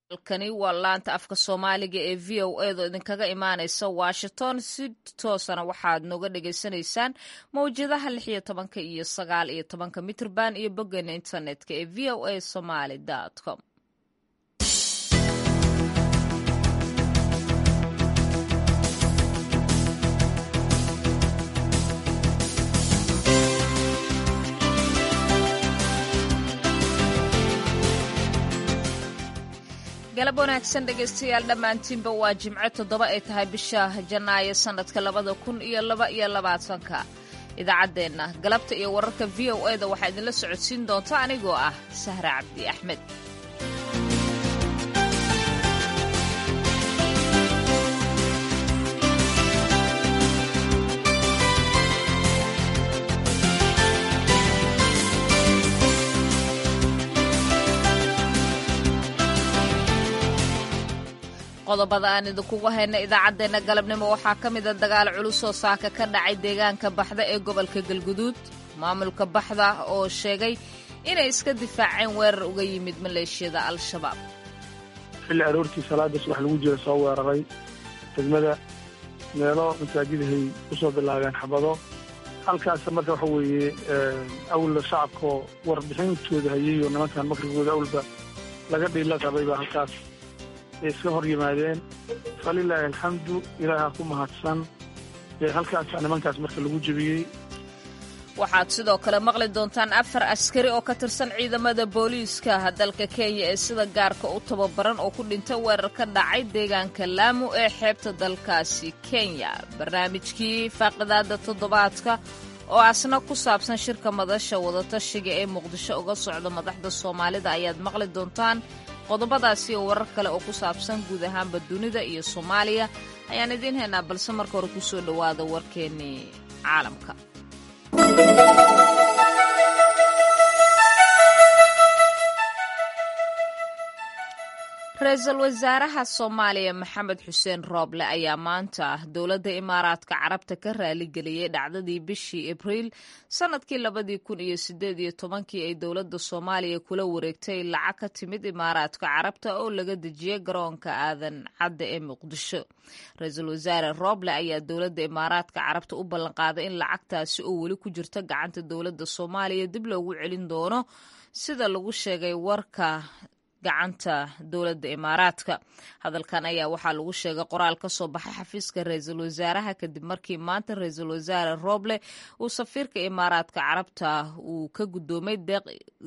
halkani waa laanta afka soomaaliga ee v o edo idinkaga imaaneysa washington si toosana waxaad nooga dhagaysanaysaan mawjadaha lix iyo tobanka iyo sagaal iyo tobanka mitrban iyo boggeena internetka ee v o a somaly com galab wanaagsan dhegaystayaal dhammaantiinba waa jimco toddoba ay tahay bisha janaayo sannadka labada kun iyo laba iyo labaatanka idaacaddeenna galabta iyo wararka v o eda waxaa idinla socodsiin doonta anigoo ah sahra cabdi axmed qodobada aan idinkugu hayna idaacaddeenna galabnimo waxaa ka mida dagaal culus oo saaka ka dhacay deegaanka baxda ee gobolka galguduud maamulka baxda oo sheegay inay iska difaaceen weerar uga yimid maleeshiyada al-shabaab xilli aroortii salaada subax lagu jira soo weeraray degmada meelo masaajidahay u soo bilaabeen xabado halkaas marka waxa weeye awla shacabkaoo warbixintooda hayay oo nimankan makrigooda awlba laga dhiila qabay baa halkaas ay iska hor yimaadeen falilaahi alxamdu ilaaha ku mahadsan ee halkaasaa nimankaas marka lagu jebiyey waxaad sidoo kale maqli doontaan afar askari oo ka tirsan ciidamada booliiska dalka kenya ee sida gaarka u tababaran oo ku dhintay weerar ka dhacay deegaanka laamu ee xeebta dalkaasi kenya barnaamijkii faaqidaada toddobaadka oo asna ku saabsan shirka madasha wadatashiga ee muqdisho uga socda madaxda soomaalida ayaad maqli doontaan qodobadaasi oo warar kale oo ku saabsan guud ahaanba dunida iyo soomaaliya ayaan idiin haynaa balse marka hore ku soo dhowaada warkeennii caalamka ra-iisul wasaaraha soomaaliya maxamed xuseen rooble ayaa maanta dowladda imaaraadka carabta ka raaligeliyey dhacdadii bishii abriil sannadkii labadii kun iyo sideed iyo tobankii ay dowladda soomaaliya kula wareegtay lacag ka timid imaaraadka carabta oo laga dejiyey garoonka aadan cadda ee muqdisho ra-iisul wasaare rooble ayaa dowladda imaaraadka carabta u ballanqaaday in lacagtaasi oo weli ku jirta gacanta dowladda soomaaliya dib loogu celin doono sida lagu sheegay warka gacanta dowladda imaaraadka hadalkan ayaa waxaa lagu sheegay qoraal ka soo baxay xafiiska ra-iisul wasaaraha kadib markii maanta ra-iisul wasaare rooble uu safiirka imaaraadka carabta uu ka guddoomay deeq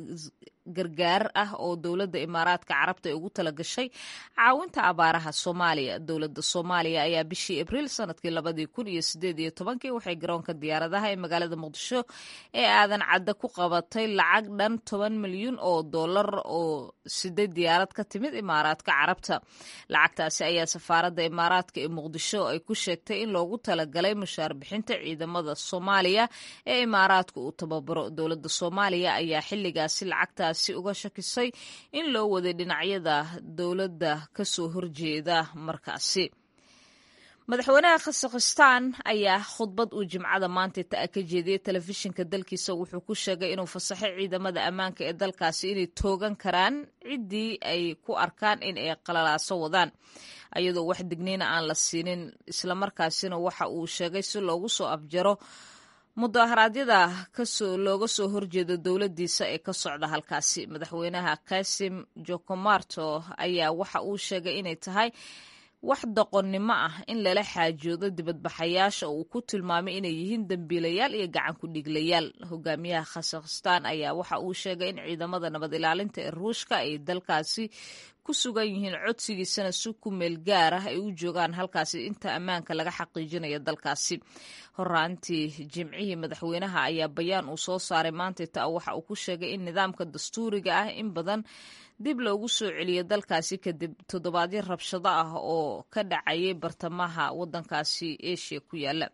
gargaar ah oo dowladda imaaraadka carabta ay ugu talagashay caawinta abaaraha soomaaliya dowladda soomaaliya ayaa bishii abriil sanadkii labadii kun iyo sideed iyo tobankii waxay garoonka diyaaradaha ee magaalada muqdisho ee aadan cadda ku qabatay lacag dhan toban milyuun oo dollar oo sideed diyaarad ka timid imaaraadka carabta lacagtaasi ayaa safaaradda imaaraadka ee muqdisho ay ku sheegtay in loogu talagalay mushaar bixinta ciidamada soomaaliya ee imaaraadka uu tababaro dowladda soomaaliya ayaa xilligaasi lacagta si uga shakisay in loo waday dhinacyada dowladda ka soo horjeeda markaasi madaxweynaha khasakhstaan ayaa khudbad uu jimcada maanta ta ka jeediyey telefishinka dalkiisa wuxuu ku sheegay inuu fasaxay ciidamada ammaanka ee dalkaasi inay toogan karaan ciddii ay ku arkaan in ay qalalaaso wadaan ayadoo wax digniina aan la siinin islamarkaasina waxa uu sheegay si loogu soo afjaro mudaharaadyada kasoo looga soo horjeedo dowladdiisa ee ka socda halkaasi madaxweynaha kasim jokomarto ayaa waxa uu sheegay inay tahay wax doqonnimo ah in lala xaajoodo dibadbaxayaasha oo uu ku tilmaamay inay yihiin dembiilayaal iyo gacan ku dhiglayaal hogaamiyaha khasakhstaan ayaa waxa uu sheegay in ciidamada nabad ilaalinta ee ruushka ay dalkaasi ku sugan yihiin codsigiisana si ku meel gaar ah ay u joogaan halkaasi inta ammaanka laga xaqiijinayo dalkaasi horaantii jimcihii madaxweynaha ayaa bayaan uu soo saaray maanta ta waxa uu ku sheegay in nidaamka dastuuriga ah in badan dib loogu soo celiyo dalkaasi kadib toddobaadyo rabshado ah oo ka dhacayay bartamaha waddankaasi asia ku yaala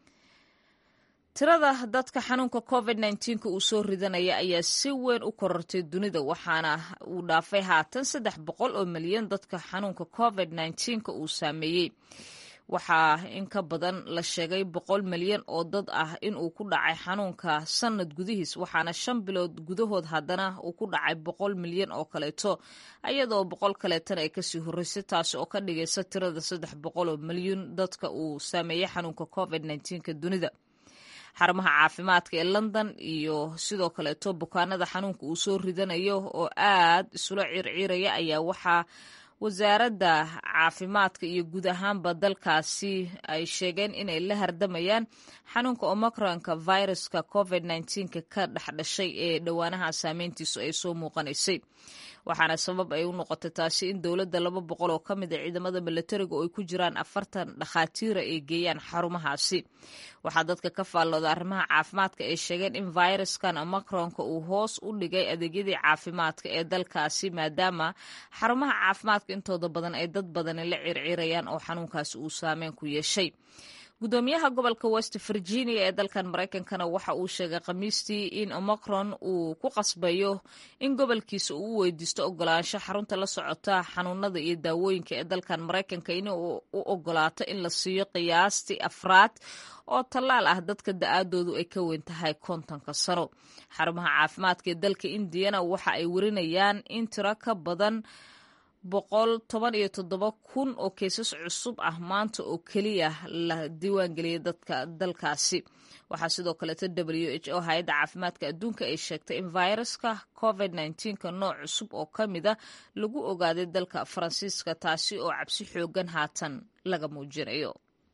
tirada dadka xanuunka covid nka uu soo ridanaya ayaa si weyn u korortay dunida waxaana uu dhaafay haatan saddex boqol oo milyan dadka xanuunka covid nka uu saameeyey waxaa in ka badan la sheegay boqol milyan oo dad ah in uu ku dhacay xanuunka sanad gudihiis waxaana shan bilood gudahood haddana uu ku dhacay boqol milyan oo kaleeto iyadoo boqol kaleetana ay kasii horreysay taasi oo ka dhigaysa tirada saddex boqol oo milyan dadka uu saameeyey xanuunka covid nneteen-ka dunida xarumaha caafimaadka ee london iyo sidoo kaleeto bukaanada xanuunka uu soo ridanayo oo aad isula circiiraya ayaa waxaa wasaaradda caafimaadka iyo guud ahaanba dalkaasi ay sheegeen inay la hardamayaan xanuunka omicronka viruska covid nneteen-ka ka dhexdhashay ee dhowaanaha saameyntiisu ay soo muuqanaysay waxaana sabab ay u noqotay taasi in dowladda laba boqol oo ka mid a ciidamada milatariga oo ay ku jiraan afartan dhakhaatiira ay geeyaan xarumahaasi waxaa dadka ka faallooda arrimaha caafimaadka ay sheegeen in viruskan omicronka uu hoos u dhigay adeegyadii caafimaadka ee dalkaasi maadaama xarumaha caafimaadka intooda badan ay dad badani la circirayaan oo xanuunkaasi uu saameyn ku yeeshay gudoomiyaha gobolka west virginia ee dalkan maraykankana waxa uu sheegay khamiistii in omicron uu ku qasbayo in gobolkiisa uu u weydiisto ogolaansho xarunta la socota xanuunada iyo daawooyinka ee dalkan maraykanka in uu u ogolaato in la siiyo qiyaastii afraad oo tallaal ah dadka da-aadoodu ay ka weyn tahay kontonka sano xarumaha caafimaadka ee dalka indiyana waxa ay warinayaan in tiro ka badan boqol toban iyo toddoba kun oo keesas cusub ah maanta oo keliya la diiwaangeliyay dadka dalkaasi waxaa sidoo kaleeto w h o hay-adda caafimaadka adduunka ay sheegtay in viruska covid nneteen-ka nooc cusub oo ka mida lagu ogaaday dalka faransiiska taasi oo cabsi xoogan haatan laga muujinayo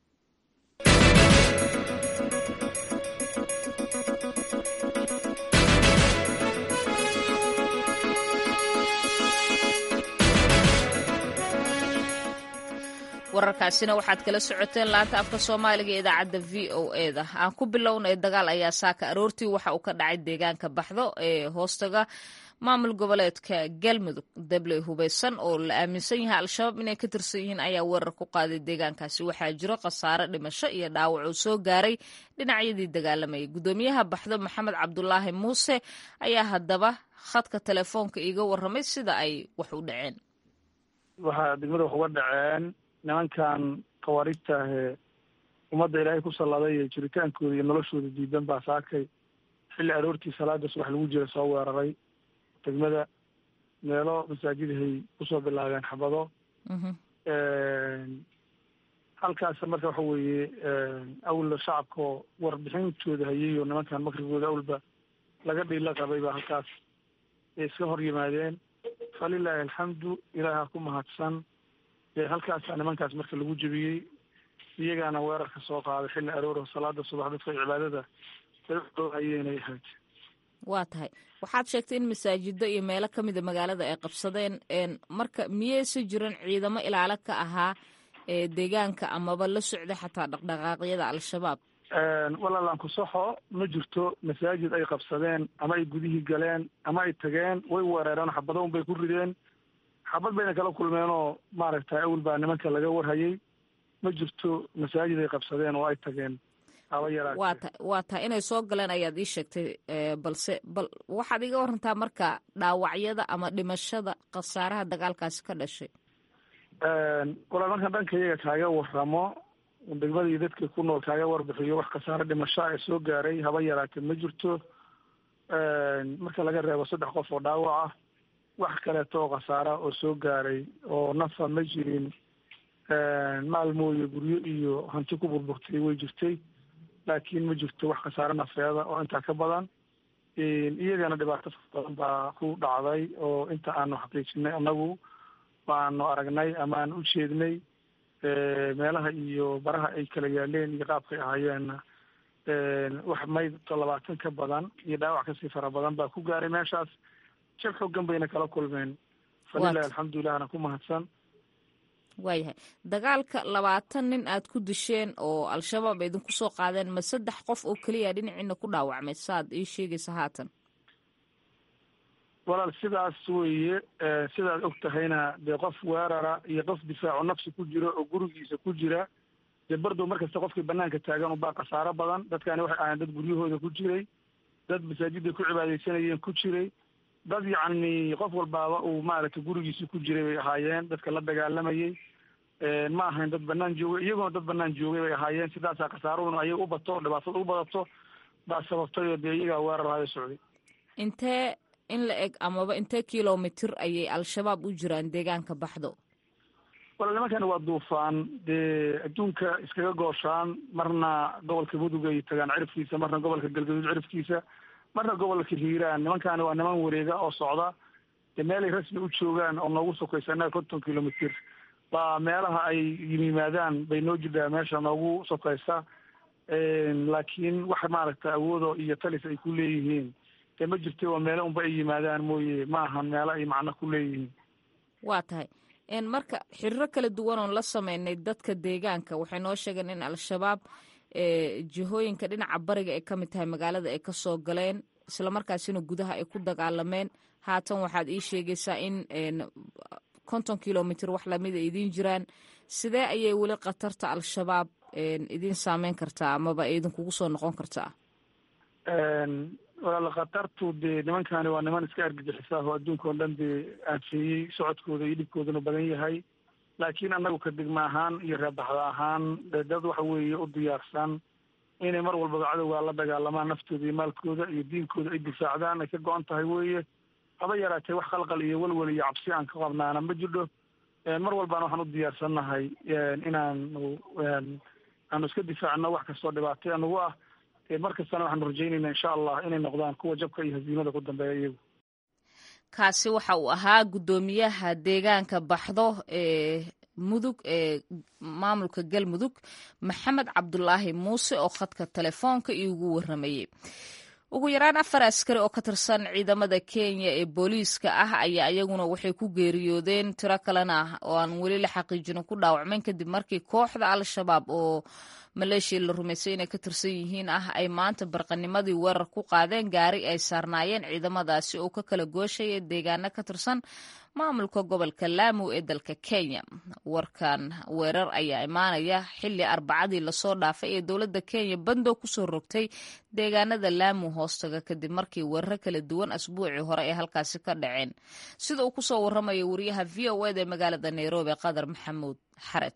wararkaasina waxaad kala socoteen laanta afka soomaaliga ee idaacadda v o e da aan ku bilownay dagaal ayaa saaka aroortii waxa uu ka dhacay deegaanka baxdo ee hoostaga maamul goboleedka galmudug dabley hubeysan oo la aaminsan yahay al-shabaab inay ka tirsan yihiin ayaa weerar ku qaaday deegaankaasi waxaa jiro khasaare dhimasho iyo dhaawac uu soo gaaray dhinacyadii dagaalamayay gudoomiyaha baxdo maxamed cabdulaahi muuse ayaa haddaba khadka telefoonka iiga warramay sida ay wax u dhaceen waxaa degmada wax uga dhaceen nimankan khawaariijta ahee ummadda ilaahay ku salladay ee jiritaankooda iyo noloshooda diidan baa saakay xilli aroortii salaada subax lagu jira soo weeraray degmada meelo masaajidahay kusoo bilaabeen xabado halkaas marka waxa weeye awla shacabkao warbixintooda hayay oo nimankan makrigooda awlba laga dhiila qabay baa halkaas ay iska hor yimaadeen falilaahi alxamdu ilaaha ku mahadsan halkaasa nimankaas marka lagu jebiyey iyagaana weerarka soo qaaday xilli arooro salaada subax dadka cibaadada hayeenay ahayd waa tahay waxaad sheegtay in masaajido iyo meelo ka mida magaalada ay qabsadeen marka miyeyse jiran ciidamo ilaalo ka ahaa ee deegaanka amaba la socda xataa dhaqdhaqaaqyada al-shabaab walaalaan ku saxo ma jirto masaajid ay qabsadeen ama ay gudihii galeen ama ay tageen way weerareen xabado un bay ku rideen xabad bayna kala kulmeen oo maaragtay awel baa nimanka laga warhayay ma jirto masaajid ay qabsadeen oo ay tageen haba yaraa waa ta waa tahay inay soo galeen ayaad ii sheegtay balse bal waxaad iga warantaa marka dhaawacyada ama dhimashada khasaaraha dagaalkaasi ka dhashay walaa markaan dhanka iyaga kaaga waramo degmadii dadka ku nool kaaga warbixiyo wax khasaare dhimasho ee soo gaaray haba yaraatee ma jirto marka laga reebo saddex qof oo dhaawac ah wax kaleeto oo khasaara oo soo gaaray oo nafa ma jirin maalmooye guryo iyo hanti ku burburtay way jirtay laakiin ma jirto wax khasaare nafeeda oo intaa ka badan iyagana dhibaato badan baa ku dhacday oo inta aanu xaqiijinay annagu waanu aragnay ama aan u jeednay meelaha iyo baraha ay kala yaaleen iyo qaabkay ahaayeenna wax mayd labaatan ka badan iyo dhaawac kasii fara badan baa ku gaaray meeshaas jab xoogan bayna kala kulmeen falilahi alxamdulilahna ku mahadsan waayahay dagaalka labaatan nin aad ku disheen oo al-shabaab ay idinku soo qaadeen ma saddex qof oo keliya dhinaciina ku dhaawacmay saad ii sheegaysa haatan walaal sidaas weeye sidaad og tahayna dee qof weerara iyo qof difaaco nafsi ku jiro oo gurigiisa ku jira dee bardow markasta qofkii banaanka taagan ubaa khasaaro badan dadkani waxay ahayn dad guryahooda ku jiray dad masaajidday ku cibaadaysanayeen ku jiray dad yacni qof walbaaba uu maaragtay gurigiisii ku jiray bay ahaayeen dadka la dagaalamayay ma ahayn dad banaan joogay iyaguna dad banaan joogay bay ahaayeen sidaasaa khasaaruhuna ayaga u bato dhibaatada u badato baa sababtay oo dee iyagaa weerar hayo socday intee in la eg amaba intee kilomitir ayay al-shabaab u jiraan deegaanka baxdo wala nimankani waa duufaan dee adduunka iskaga gooshaan marna gobolka mudug ay tagaan cirifkiisa marna gobolka galgaduud cirifkiisa marna gobolka hiiraan nimankaani waa niman wareega oo socda dee meelay rasmi u joogaan oo noogu sokaysa innaga konton kilomitr baa meelaha ay yimaadaan bay noo jidhaa meesha noogu sokaysa laakiin wax maaragta awoodo iyo talis ay ku leeyihiin dee ma jirta waa meele unba ay yimaadaan mooye ma ahan meelo ay macno ku leeyihiin waa tahay marka xiriiro kala duwan oon la sameynay dadka deegaanka waxay noo sheegeen in al-shabaab jihooyinka dhinaca bariga ay ka mid tahay magaalada ay kasoo galeen islamarkaasina gudaha ay ku dagaalameen haatan waxaad ii sheegaysaa in konton kilomitr wax lamid a idiin jiraan sidee ayay weli khatarta al-shabaab idiin saameyn kartaa amaba idinkugu soo noqon kartaa walaala khatartu dee nimankani waa niman iska argagixisa oo adduunka oo dhan dee aanfeeyey socodkooda iyo dhibkooduna badan yahay laakiin annagu ka degma ahaan iyo reebaxda ahaan dee dad waxa weeye u diyaarsan inay mar walbaba cadowgaa la dagaalamaan naftooda iyo maalkooda iyo diinkooda ay difaacdaan ay ka go-an tahay weeye haba yaraatee wax qalqal iyo welwel iyo cabsi aan ka qabnaana ma jidho mar walbaana waxaan u diyaarsannahay inaanu aanu iska difaacno wax kastoo dhibaatay anugu ah mar kastana waxaanu rajaynayna insha allah inay noqdaan kuwa jabka iyo hasiimada ku dambeeya iyagu kaasi waxa uu ahaa guddoomiyaha deegaanka baxdo ee mudug ee maamulka galmudug maxamed cabdulaahi muuse oo khadka telefoonka iigu waramayey ugu yaraan afar askari oo ka tirsan ciidamada kenya ee booliiska ah ayaa iyaguna waxay ku geeriyoodeen tiro kalena oo aan weli la xaqiijinin ku dhaawacmeen kadib markii kooxda al-shabaab oo maleeshiya la rumaysay inay ka tirsan yihiin ah ay maanta barqanimadii weerar ku qaadeen gaari ay saarnaayeen ciidamadaasi oo ka kala gooshaya deegaano ka tirsan maamulka gobolka laamu ee dalka kenya warkan weerar ayaa imaanaya xili arbacadii lasoo dhaafay ee dowladda kenya bandow kusoo rogtay deegaanada laamu hoostaga kadib markii weeraro kala duwan asbuucii hore ay halkaasi ka dhaceen sida uu kusoo warramaya wariyaha v o eda ee magaalada nairobi qadar maxamuud xared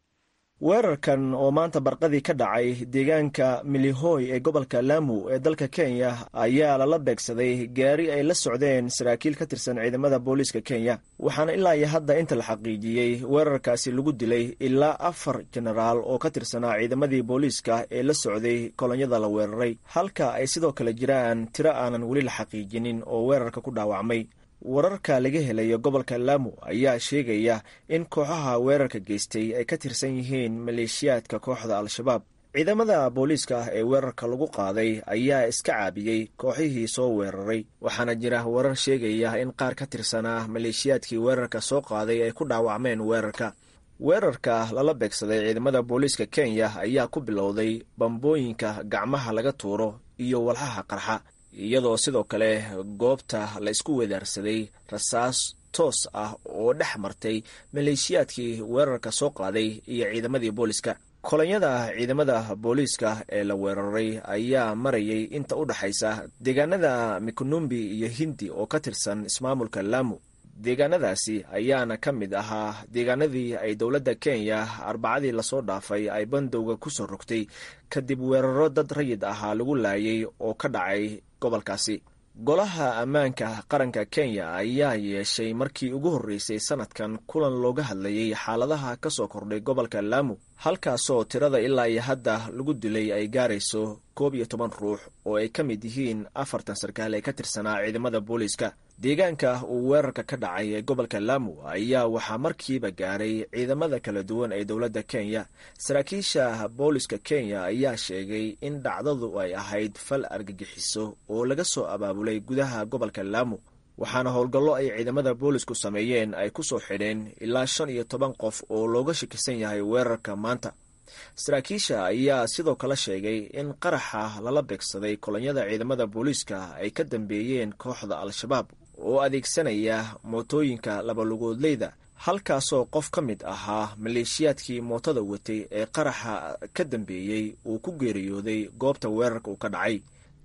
weerarkan oo maanta barqadii ka dhacay deegaanka milihoy ee gobolka laamu ee dalka kenya ayaa lala beegsaday gaari ay la socdeen saraakiil ka tirsan ciidamada booliiska kenya waxaana ilaa iyo hadda inta la xaqiijiyey weerarkaasi lagu dilay ilaa afar jenaraal oo ka tirsanaa ciidamadii booliiska ee la socday kolonyada la weeraray halka ay sidoo kale jiraan tiro aanan weli la xaqiijinin oo weerarka ku dhaawacmay wararka laga helayo gobolka laamu ayaa sheegaya in kooxaha weerarka geystay ay ka tirsan yihiin maleeshiyaadka kooxda al-shabaab ciidamada booliiska ah ee weerarka lagu qaaday ayaa iska caabiyey kooxihii soo weeraray waxaana jira warar sheegaya in qaar ka tirsanaa maleeshiyaadkii weerarka soo qaaday ay ku dhaawacmeen weerarka weerarka lala beegsaday ciidamada booliiska kenya ayaa ku bilowday bambooyinka gacmaha laga tuuro iyo walxaha qarxa iyadoo sidoo kale goobta la isku wedaarsaday rasaas toos ah oo dhex martay maleeshiyaadkii weerarka soo qaaday iyo ciidamadii booliiska kolonyada ciidamada booliiska ee la weeraray ayaa marayay inta u dhexaysa deegaanada mikonumbi iyo hindi oo ka tirsan ismaamulka laamu deegaanadaasi ayaana ka mid ahaa deegaanadii ay dowladda kenya arbacadii lasoo dhaafay ay bandowga ku soo rogtay kadib weeraro dad rayid ahaa lagu laayay oo ka dhacay gobolkaasi golaha ammaanka qaranka kenya ayaa yeeshay markii ugu horreysay sanadkan kulan looga hadlayay xaaladaha ka soo kordhay gobolka laamu halkaasoo tirada ilaa iyo hadda lagu dilay ay gaarayso koob iyo toban ruux oo ay ka mid yihiin afartan sarkaal ee ka tirsanaa ciidamada booliiska deegaanka uu weerarka ka dhacay ee gobolka laamu ayaa waxaa markiiba gaaray ciidamada kala duwan ee dowladda kenya saraakiisha booliska kenya ayaa sheegay in dhacdadu ay ahayd fal argagixiso oo laga soo abaabulay gudaha gobolka laamu waxaana howlgallo ay ciidamada boolisku sameeyeen ay ku soo xidheen ilaa shan iyo toban qof oo looga shakisan yahay weerarka maanta saraakiisha ayaa sidoo kale sheegay in qaraxa lala beegsaday kolonyada ciidamada booliiska ay ka dambeeyeen kooxda al-shabaab oo adeegsanaya mootooyinka labalugoodleyda halkaasoo qof ka mid ahaa maleeshiyaadkii mootada watay ee qaraxa ka dambeeyey uu ku geeriyooday goobta weerarka uu ka dhacay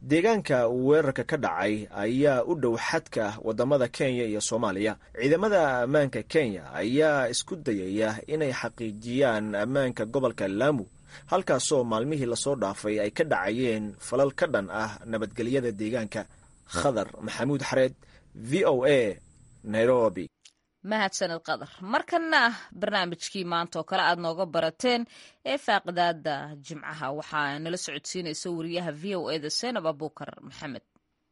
deegaanka weerarka ka dhacay ayaa u dhow xadka wadamada kenya iyo soomaaliya ciidamada ammaanka kenya ayaa isku dayaya inay xaqiijiyaan ammaanka gobolka laamu halkaasoo maalmihii lasoo dhaafay ay ka dhacayeen falal ka dhan ah nabadgelyada deegaanka khadar maxamuud xareed v o a nairobi mahadsaned qadar markana barnaamijkii maanta oo kale aad nooga barateen ee faaqidaada jimcaha waxaa nala socodsiinaysa wariyaha v o eda seenab abuukar maxamed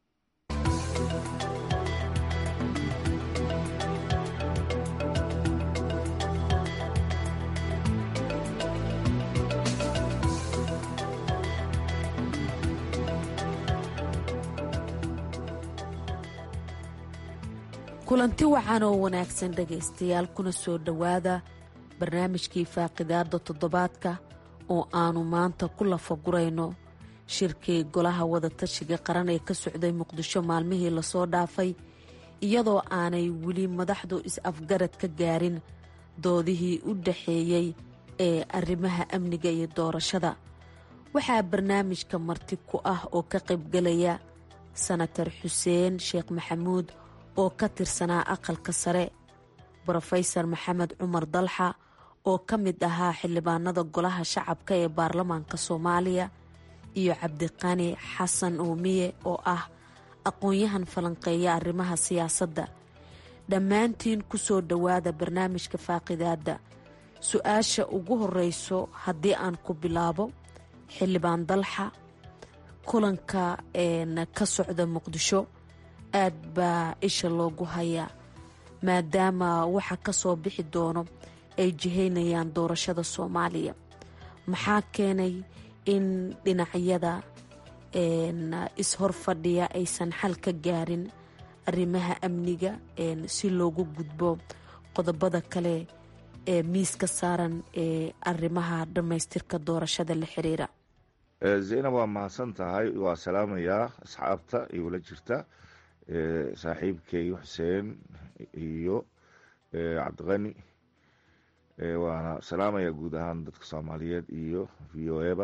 kulanti wacan oo wanaagsan dhegaystayaal kuna soo dhowaada barnaamijkii faaqidaada toddobaadka oo aanu maanta ku lafagurayno shirkii golaha wadatashiga qaran ee ka socday muqdisho maalmihii lasoo dhaafay iyadoo aanay weli madaxdu is-afgarad ka gaarin doodihii u dhaxeeyey ee arrimaha amniga iyo doorashada waxaa barnaamijka marti ku ah oo ka qaybgalaya sanatar xuseen sheekh maxamuud oo ka tirsanaa aqalka sare brofesor maxamed cumar dalxa oo ka mid ahaa xildhibaanada golaha shacabka ee baarlamaanka soomaaliya iyo cabdiqani xasan uumiye oo ah aqoon-yahan falanqeeya arrimaha siyaasadda dhammaantiin ku soo dhowaada barnaamijka faaqidaadda su-aasha ugu horeyso haddii aan ku bilaabo xildhibaan dalxa kulanka ka socda muqdisho aad baa isha loogu hayaa maadaama waxa ka soo bixi doono ay jihaynayaan doorashada soomaaliya maxaa keenay in dhinacyada is-hor fadhiya aysan xal ka gaarin arrimaha amniga si loogu gudbo qodobada kale ee miiska saaran ee arrimaha dhammaystirka doorashada la xiriira zaynab waa mahadsan tahay waa salaamayaa asxaabta igula jirta saaxiibkay xuseen iyo cabdiqani waana salaamaya guud ahaan dadka soomaaliyeed iyo v o eba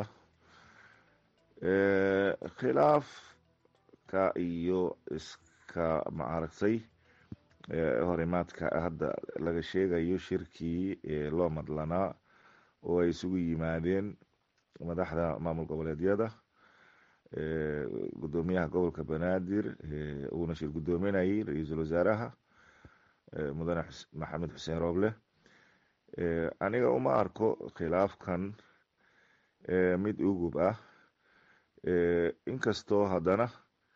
khilaafka iyo iska maaragtay horimaadka hadda laga sheegayo shirkii loo madlanaa oo ay isugu yimaadeen madaxda maamul goboleedyada gudoomiyaha gobolka banaadir uuna shir gudoominayay ra-iisul wasaaraha mudane maxamed xuseen rooble aniga uma arko khilaafkan mid ugub ah inkastoo haddana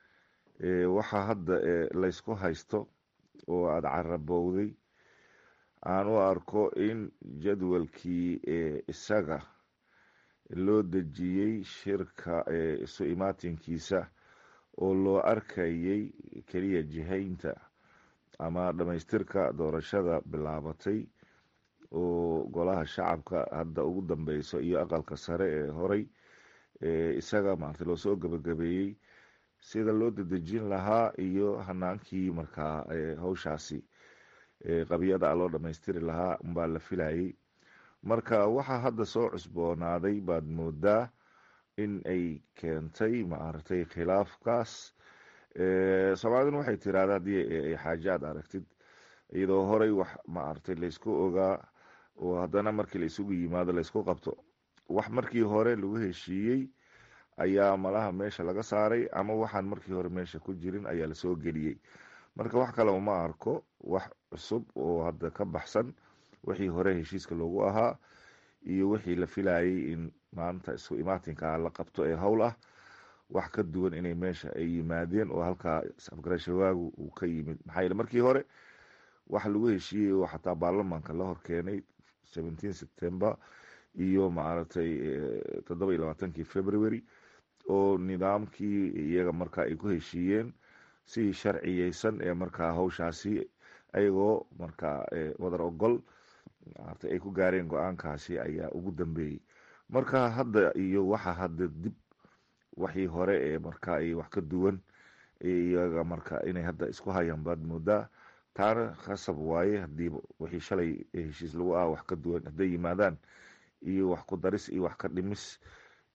waxa hadda laysku haysto oo aada carabowday aan u arko in jadwalkii isaga loo dejiyey shirka isu imaatinkiisa oo loo arkayay keliya jihaynta ama dhamaystirka doorashada bilaabatay oo golaha shacabka hadda ugu dambeyso iyo aqalka sare ee horay isaga maarata loo soo gabagabeeyey sida loo dedejin lahaa iyo hanaankii markaa hawshaasi qabyada loo dhamaystiri lahaa unbaa la filayay marka waxaa hadda soo cusboonaaday baad moodaa in ay keentay maaragtay khilaafkaas soomaaliduna waxay tiraahda haddii ay xaaje aad aragtid iyadoo horay wax maaragtay laysku ogaa oo haddana markii la isugu yimaado laysku qabto wax markii hore lagu heshiiyey ayaa malaha meesha laga saaray ama waxaan markii hore meesha ku jirin ayaa lasoo geliyey marka wax kale uma arko wax cusub oo hadda ka baxsan wixii hore heshiiska loogu ahaa iyo wixii la filayay in maanta isu imaatinka la qabto ee howl ah wax ka duwan inay meesha ay yimaadeen oo halkaa afgarashawaagu uu ka yimid maxaa yeele markii hore wax lagu heshiiyey oo xataa baarlamaanka la horkeenay seventeen september iyo maaragtay toddoba iyo labaatankii february oo nidaamkii iyaga markaa ay ku heshiiyeen si sharciyeysan ee markaa hawshaasi ayagoo markaa wadar ogol maarata ay ku gaareen go-aankaasi ayaa ugu dambeeyey marka hadda iyo waxa hadda dib waxii hore ee marka ay wax ka duwan iyaga marka inay hadda isku hayaan baad moodaa taana khasab waaye hadii wixii shalay heshiis lagu ah wax ka duwan hadday yimaadaan iyo wax ku daris iyo wax ka dhimis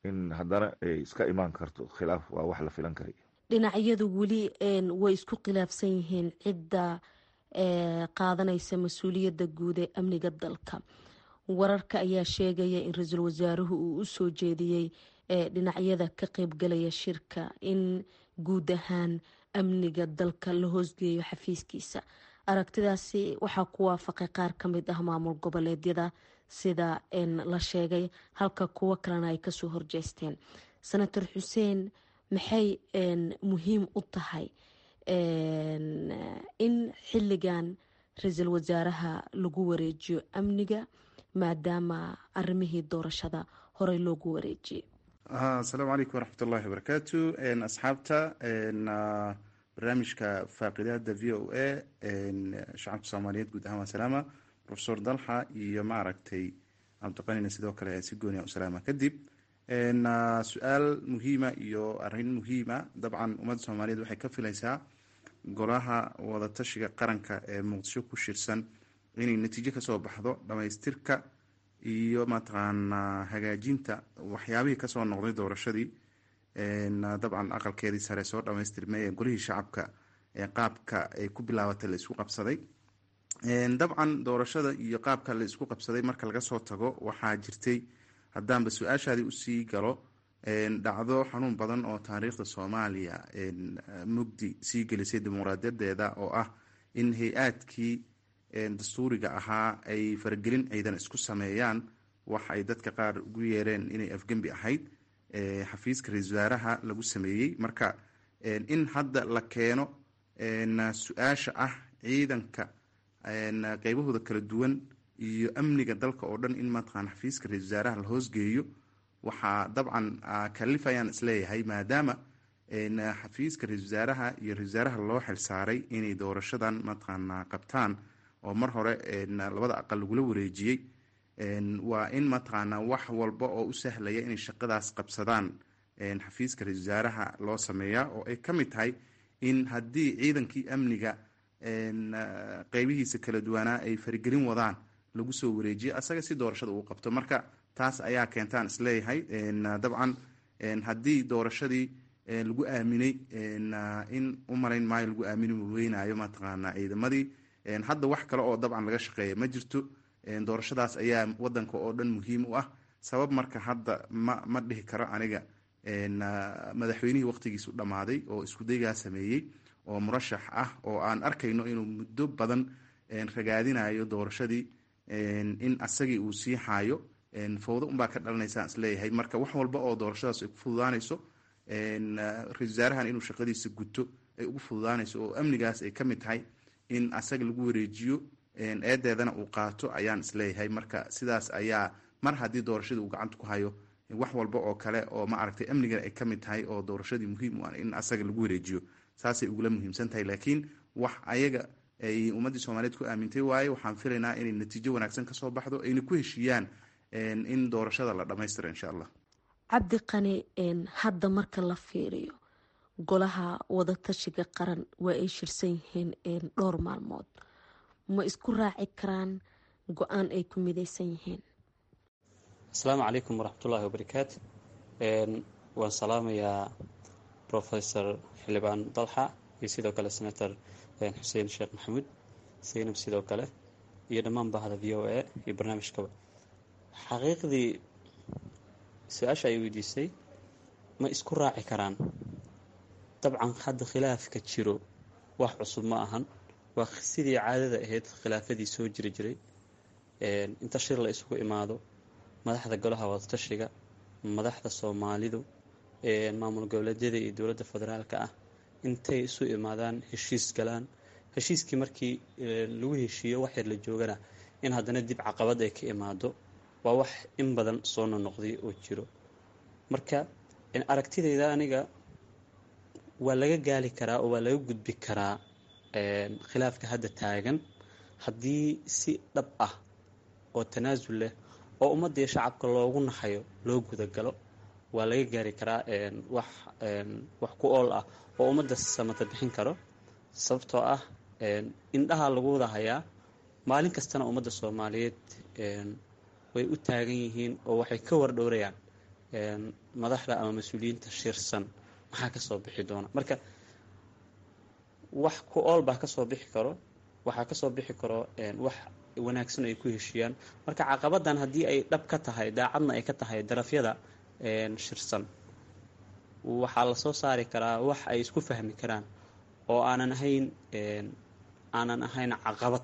in haddana ay iska imaan karto khilaaf waa wax la filan karay dhinacyadu weli way isku khilaafsan yihiin cidda qaadanaysa mas-uuliyadda guud ee amniga dalka wararka ayaa sheegaya in ra-iisul wasaaruhu uu usoo jeediyey dhinacyada ka qeybgalaya shirka in guud ahaan amniga dalka la hoosgeeyo xafiiskiisa aragtidaasi waxaa ku waafaqay qaar ka mid ah maamul goboleedyada sida la sheegay halka kuwo kalena ay kasoo horjeesteen senator xuseen maxay muhiim u tahay in xilligan ra-iisul wasaaraha lagu wareejiyo amniga maadaama arimihii doorashada horey loogu wareejiyey asalaamu calaykum waraxmat ullahi wabarakaatu asxaabta barnaamijka faaqidaada v o a shacabka soomaaliyeed guud ahaan waa salaama profesor dalxa iyo maaragtay cabdiqanina sidoo kale si gooniya u salaama kadib su-aal muhiima iyo arin muhiima dabcan ummadda soomaaliyeed waxay ka filaysaa golaha wadatashiga qaranka ee muqdisho ku shirsan inay natiijo kasoo baxdo dhamaystirka iyo mataqaanaa hagaajinta waxyaabihii kasoo noqday doorashadii dabcan aqalkeedii sare soo dhamaystirmay ee golihii shacabka ee qaabka ay ku bilaabatay la isku qabsaday dabcan doorashada iyo qaabka la isku qabsaday marka laga soo tago waxaa jirtay haddaanba su-aashaadii usii galo dhacdo xanuun badan oo taariikhda soomaaliya mugdi sii gelisay dimuqraadiyadeeda oo ah in hay-aadkii dastuuriga ahaa ay faragelin ciidan isku sameeyaan wax ay dadka qaar ugu yeereen inay afgembi ahayd xafiiska ra-isul wasaaraha lagu sameeyey marka in hadda la keeno su-aasha ah ciidanka qeybahooda kala duwan iyo amniga dalka oo dhan in mataqaan xafiiska ra-isul wasaaraha la hoosgeeyo waxaa dabcan kalifayaan isleeyahay maadaama xafiiska ra-isul wasaaraha iyo ra-isul wasaaraha loo xilsaaray inay doorashadan mataqaana qabtaan oo mar hore labada aqal lagula wareejiyey waa in mataqaana wax walba oo u sahlaya inay shaqadaas qabsadaan xafiiska ra-isul wasaaraha loo sameeyaa oo ay ka mid tahay in haddii ciidankii amniga qeybihiisa kala duwanaa ay farigelin wadaan lagu soo wareejiyo asaga si doorashada uu qabto marka taas ayaa keentaan isleeyahay dabcan haddii doorashadii lagu aaminay in u malayn maayo lagu aamini weynaayo mataqaana ciidamadii hadda wax kale oo dabcan laga shaqeeya ma jirto doorashadaas ayaa wadanka oo dhan muhiim u ah sabab marka hadda ma ma dhihi karo aniga madaxweynihii waqtigiisu dhammaaday oo iskudaygaa sameeyey oo murashax ah oo aan arkayno inuu muddo badan ragaadinayo doorashadii in asagii uu sii xaayo fawdo unbaa ka dhalanaysaa isleeyahay marka wax walba oo doorashadaas ay ku fududaanayso ra-isul wasaarahan inuu shaqadiisa guto ay ugu fududaanayso oo amnigaas ay ka mid tahay in asaga lagu wareejiyo eedeedana uu qaato ayaan isleeyahay marka sidaas ayaa mar haddii doorashadii uu gacanta ku hayo wax walba oo kale oo ma aragtay amnigan ay ka mid tahay oo doorashadii muhiim u ah in asaga lagu wareejiyo saasay ugula muhiimsan tahay laakiin wax ayaga ay ummaddii soomaaliyeed ku aamintay waaye waxaan filaynaa inay natiijo wanaagsan kasoo baxdo ayna ku heshiiyaan in doorashada la dhammaystiro insha allah cabdi qani hadda marka la fiiriyo golaha wadatashiga qaran waa ay shirsan yihiin dhowr maalmood ma isku raaci karaan go-aan ay ku midaysan yihiin asalaamu calaykum waraxmatullaahi wabarakaatu waan salaamayaa professor xildhibaan dalxa iyo sidoo kale senator xuseen sheekh maxamuud seynab sidoo kale iyo dhammaan bahda v o a iyo barnaamijkaba xaqiiqdii su-aasha ay weydiisay ma isku raaci karaan dabcan hadda khilaafka jiro wax cusub ma ahan waa sidii caadada ahayd khilaafadii soo jiri jiray inta shir la isugu imaado madaxda golaha wadatashiga madaxda soomaalidu maamul goboleedyada iyo dowladda federaalka ah intay isu imaadaan heshiis galaan heshiiskii markii lagu heshiiyo wax yar la joogana in haddana dib caqabad ay ka imaado waa wax in badan soo nonoqday oo jiro marka aragtidayda aniga waa laga gaali karaa oo waa laga gudbi karaa khilaafka hadda taagan haddii si dhab ah oo tanaasul leh oo ummadda iyo shacabka loogu naxayo loo gudagalo waa laga gaari karaa wax wax ku ool ah oo ummadda samata bixin karo sababtoo ah indhaha lagu wada hayaa maalin kastana ummadda soomaaliyeed way u taagan yihiin oo waxay ka wardhowrayaan madaxda ama mas-uuliyiinta shirsan maxaa kasoo bixi doona marka wax ku ool baa kasoo bixi karo waxaa kasoo bixi karo wax wanaagsan ay ku heshiiyaan marka caqabadan haddii ay dhab ka tahay daacadna ay ka tahay darafyada shirsan waxaa lasoo saari karaa wax ay isku fahmi karaan oo aanan ahayn aanan ahayn caqabad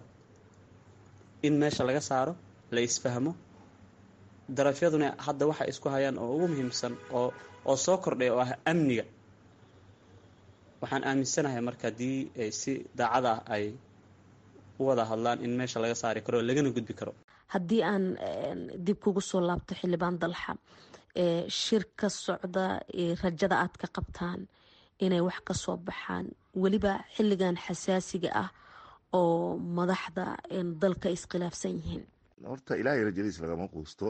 in meesha laga saaro la isfahmo darafyaduna hadda waxay isku hayaan oo ugu muhiimsan oo oo soo kordhay oo ah amniga waxaan aaminsanahay marka haddii si daacad ah ay u wada hadlaan in meesha laga saari karo oo lagana gudbi karo haddii aan dib kugu soo laabto xildhibaan dalxa shir ka socda rajada aad ka qabtaan inay wax ka soo baxaan weliba xilligan xasaasiga ah oo madaxda dalka iskhilaafsan yihiin horta ilaahay rajadiis lagama quusto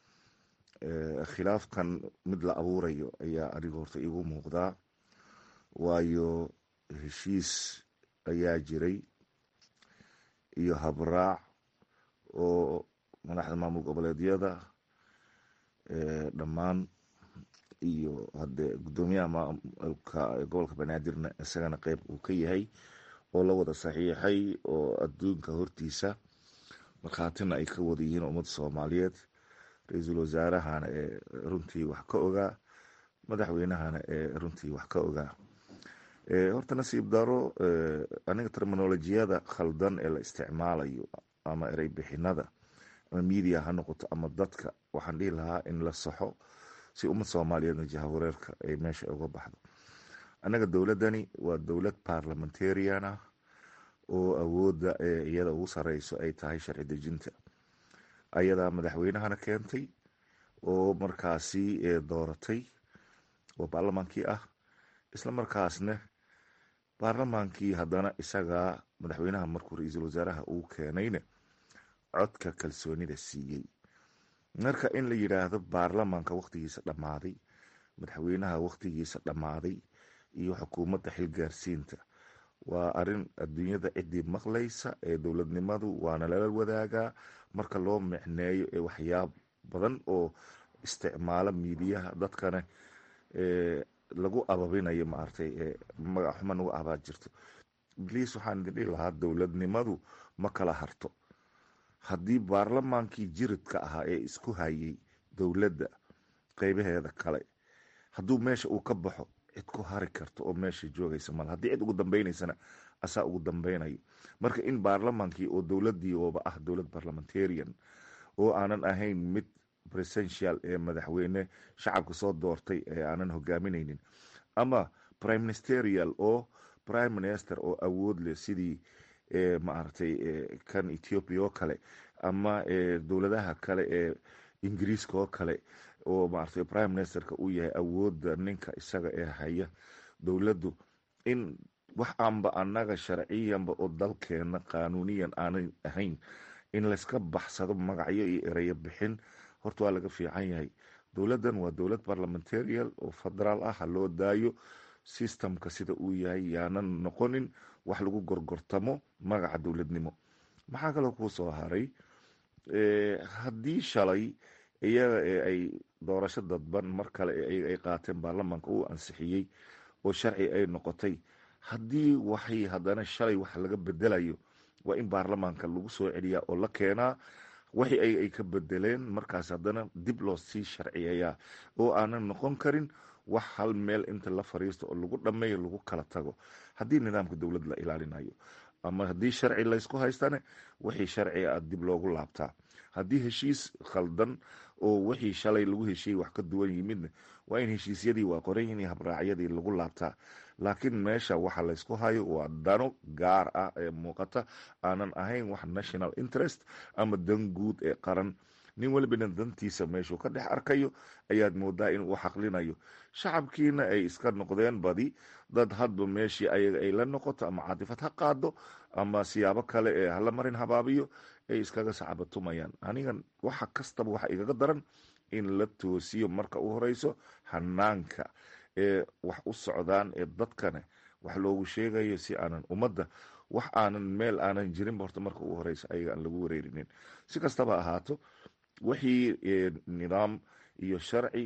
khilaafkan mid la abuurayo ayaa aniga horta iigu muuqdaa waayo heshiis ayaa jiray iyo habraac oo madaxda maamul goboleedyada dhammaan iyo hadee guddoomiyaha maamulka gobolka banaadirna isagana qeyb uu ka yahay oo la wada saxiixay oo adduunka hortiisa markhaatina ay ka wada yihiin ummadda soomaaliyeed ra-iisul wasaarahana ee runtii wax ka ogaa madaxweynahana ee runtii wax ka ogaa horta nasiib daro aniga terminolojiyada khaldan ee la isticmaalayo ama erey bixinada ama media ha noqoto ama dadka waxaan dhihi lahaa in la saxo si ummad soomaaliyeedna jahawareerka ay meesha uga baxdo annaga dowladdani waa dowlad parliamentarian ah oo awoodda ee iyada ugu sareyso ay tahay sharci dejinta ayadaa madaxweynahana keentay oo markaasi dooratay oo baarlamaankii ah isla markaasna baarlamaankii haddana isagaa madaxweynaha markuu ra-iisul wasaaraha uu keenayna codka kalsoonida siiyey marka in la yidhaahdo baarlamaanka wakhtigiisa dhammaaday madaxweynaha wakhtigiisa dhammaaday iyo xukuumadda xilgaarsiinta waa arin adduunyada ciddii maqlaysa ee dowladnimadu waana lala wadaagaa marka loo micneeyo ee waxyaab badan oo isticmaalo miidiyaha dadkana lagu ababinayo maaragtay magac xuma nagu abaad jirto bliis waxaan idin dhihi lahaa dowladnimadu ma kala harto haddii baarlamaankii jiridka ahaa ee isku hayay dowladda qeybaheeda kale hadduu meesha uu ka baxo cid ku hari karto oo meesha joogaysa mal haddii cid ugu dambaynaysana asaa ugu dambeynayo marka in baarlamaankii oo dowladii ooba ah dowlad parliamentarian oo aanan ahayn mid presential ee madaxweyne shacabka soo doortay ee aanan hogaaminaynin ama prime ministerial oo prime minister oo awood leh sidii maaragtay kan ethiopia oo kale ama dowladaha kale ee ingiriiska oo kale oo maaragtay prime ministerka uu yahay awoodda ninka isaga ee haya dowladdu in wax aanba annaga sharciyanba oo dalkeena qaanuuniyan aanay ahayn in layska baxsado magacyo iyo ereyo bixin horta waa laga fiican yahay dowladdan waa dowlad parliamentarial oo federaal ah ha loo daayo systemka sida uu yahay yaanan noqonin wax lagu gorgortamo magaca dowladnimo maxaa kaloo kuu soo haray haddii shalay iyaga ee ay doorasho dadban mar kale ay qaateen baarlamaanka uu ansixiyey oo sharci ay noqotay haddii waxay haddana shalay wax laga bedelayo waa in baarlamaanka lagu soo celiyaa oo la keenaa waxi ay ka bedeleen markaas haddana dib loo sii sharciyayaa oo aanan noqon karin wax hal meel inta la fariisto oo lagu dhammeeyo lagu kala tago haddii nidaamka dowlad la ilaalinayo ama haddii sharci laysku haystane wixii sharciga a dib loogu laabtaa haddii heshiis khaldan oo wixii shalay lagu heshiiyey wax ka duwan yimidna waa in heshiisyadii waa qoran yihiin habraacyadii lagu laabtaa laakiin meesha waxa laysku hayo waa dano gaar ah ee muuqata aanan ahayn wax national interest ama dan guud ee qaran nin welibana dantiisa meeshuu ka dhex arkayo ayaad moodaa inuu xaqlinayo shacabkiina ay iska noqdeen badi dad hadba meeshii ayaga ay la noqoto ama caatifad ha qaado ama siyaabo kale ee hala marin habaabiyo ay iskaga sacabatumayaan anigan waxa kastaba waxa igaga daran in la toosiyo marka u horeyso hanaanka ee wax u socdaan ee dadkana wax loogu sheegayo si aanan ummadda wax aanan meel aanan jirinba horta marka u horeyso ayaga aan lagu wareerinin si kastaba ahaato wixii nidaam iyo sharci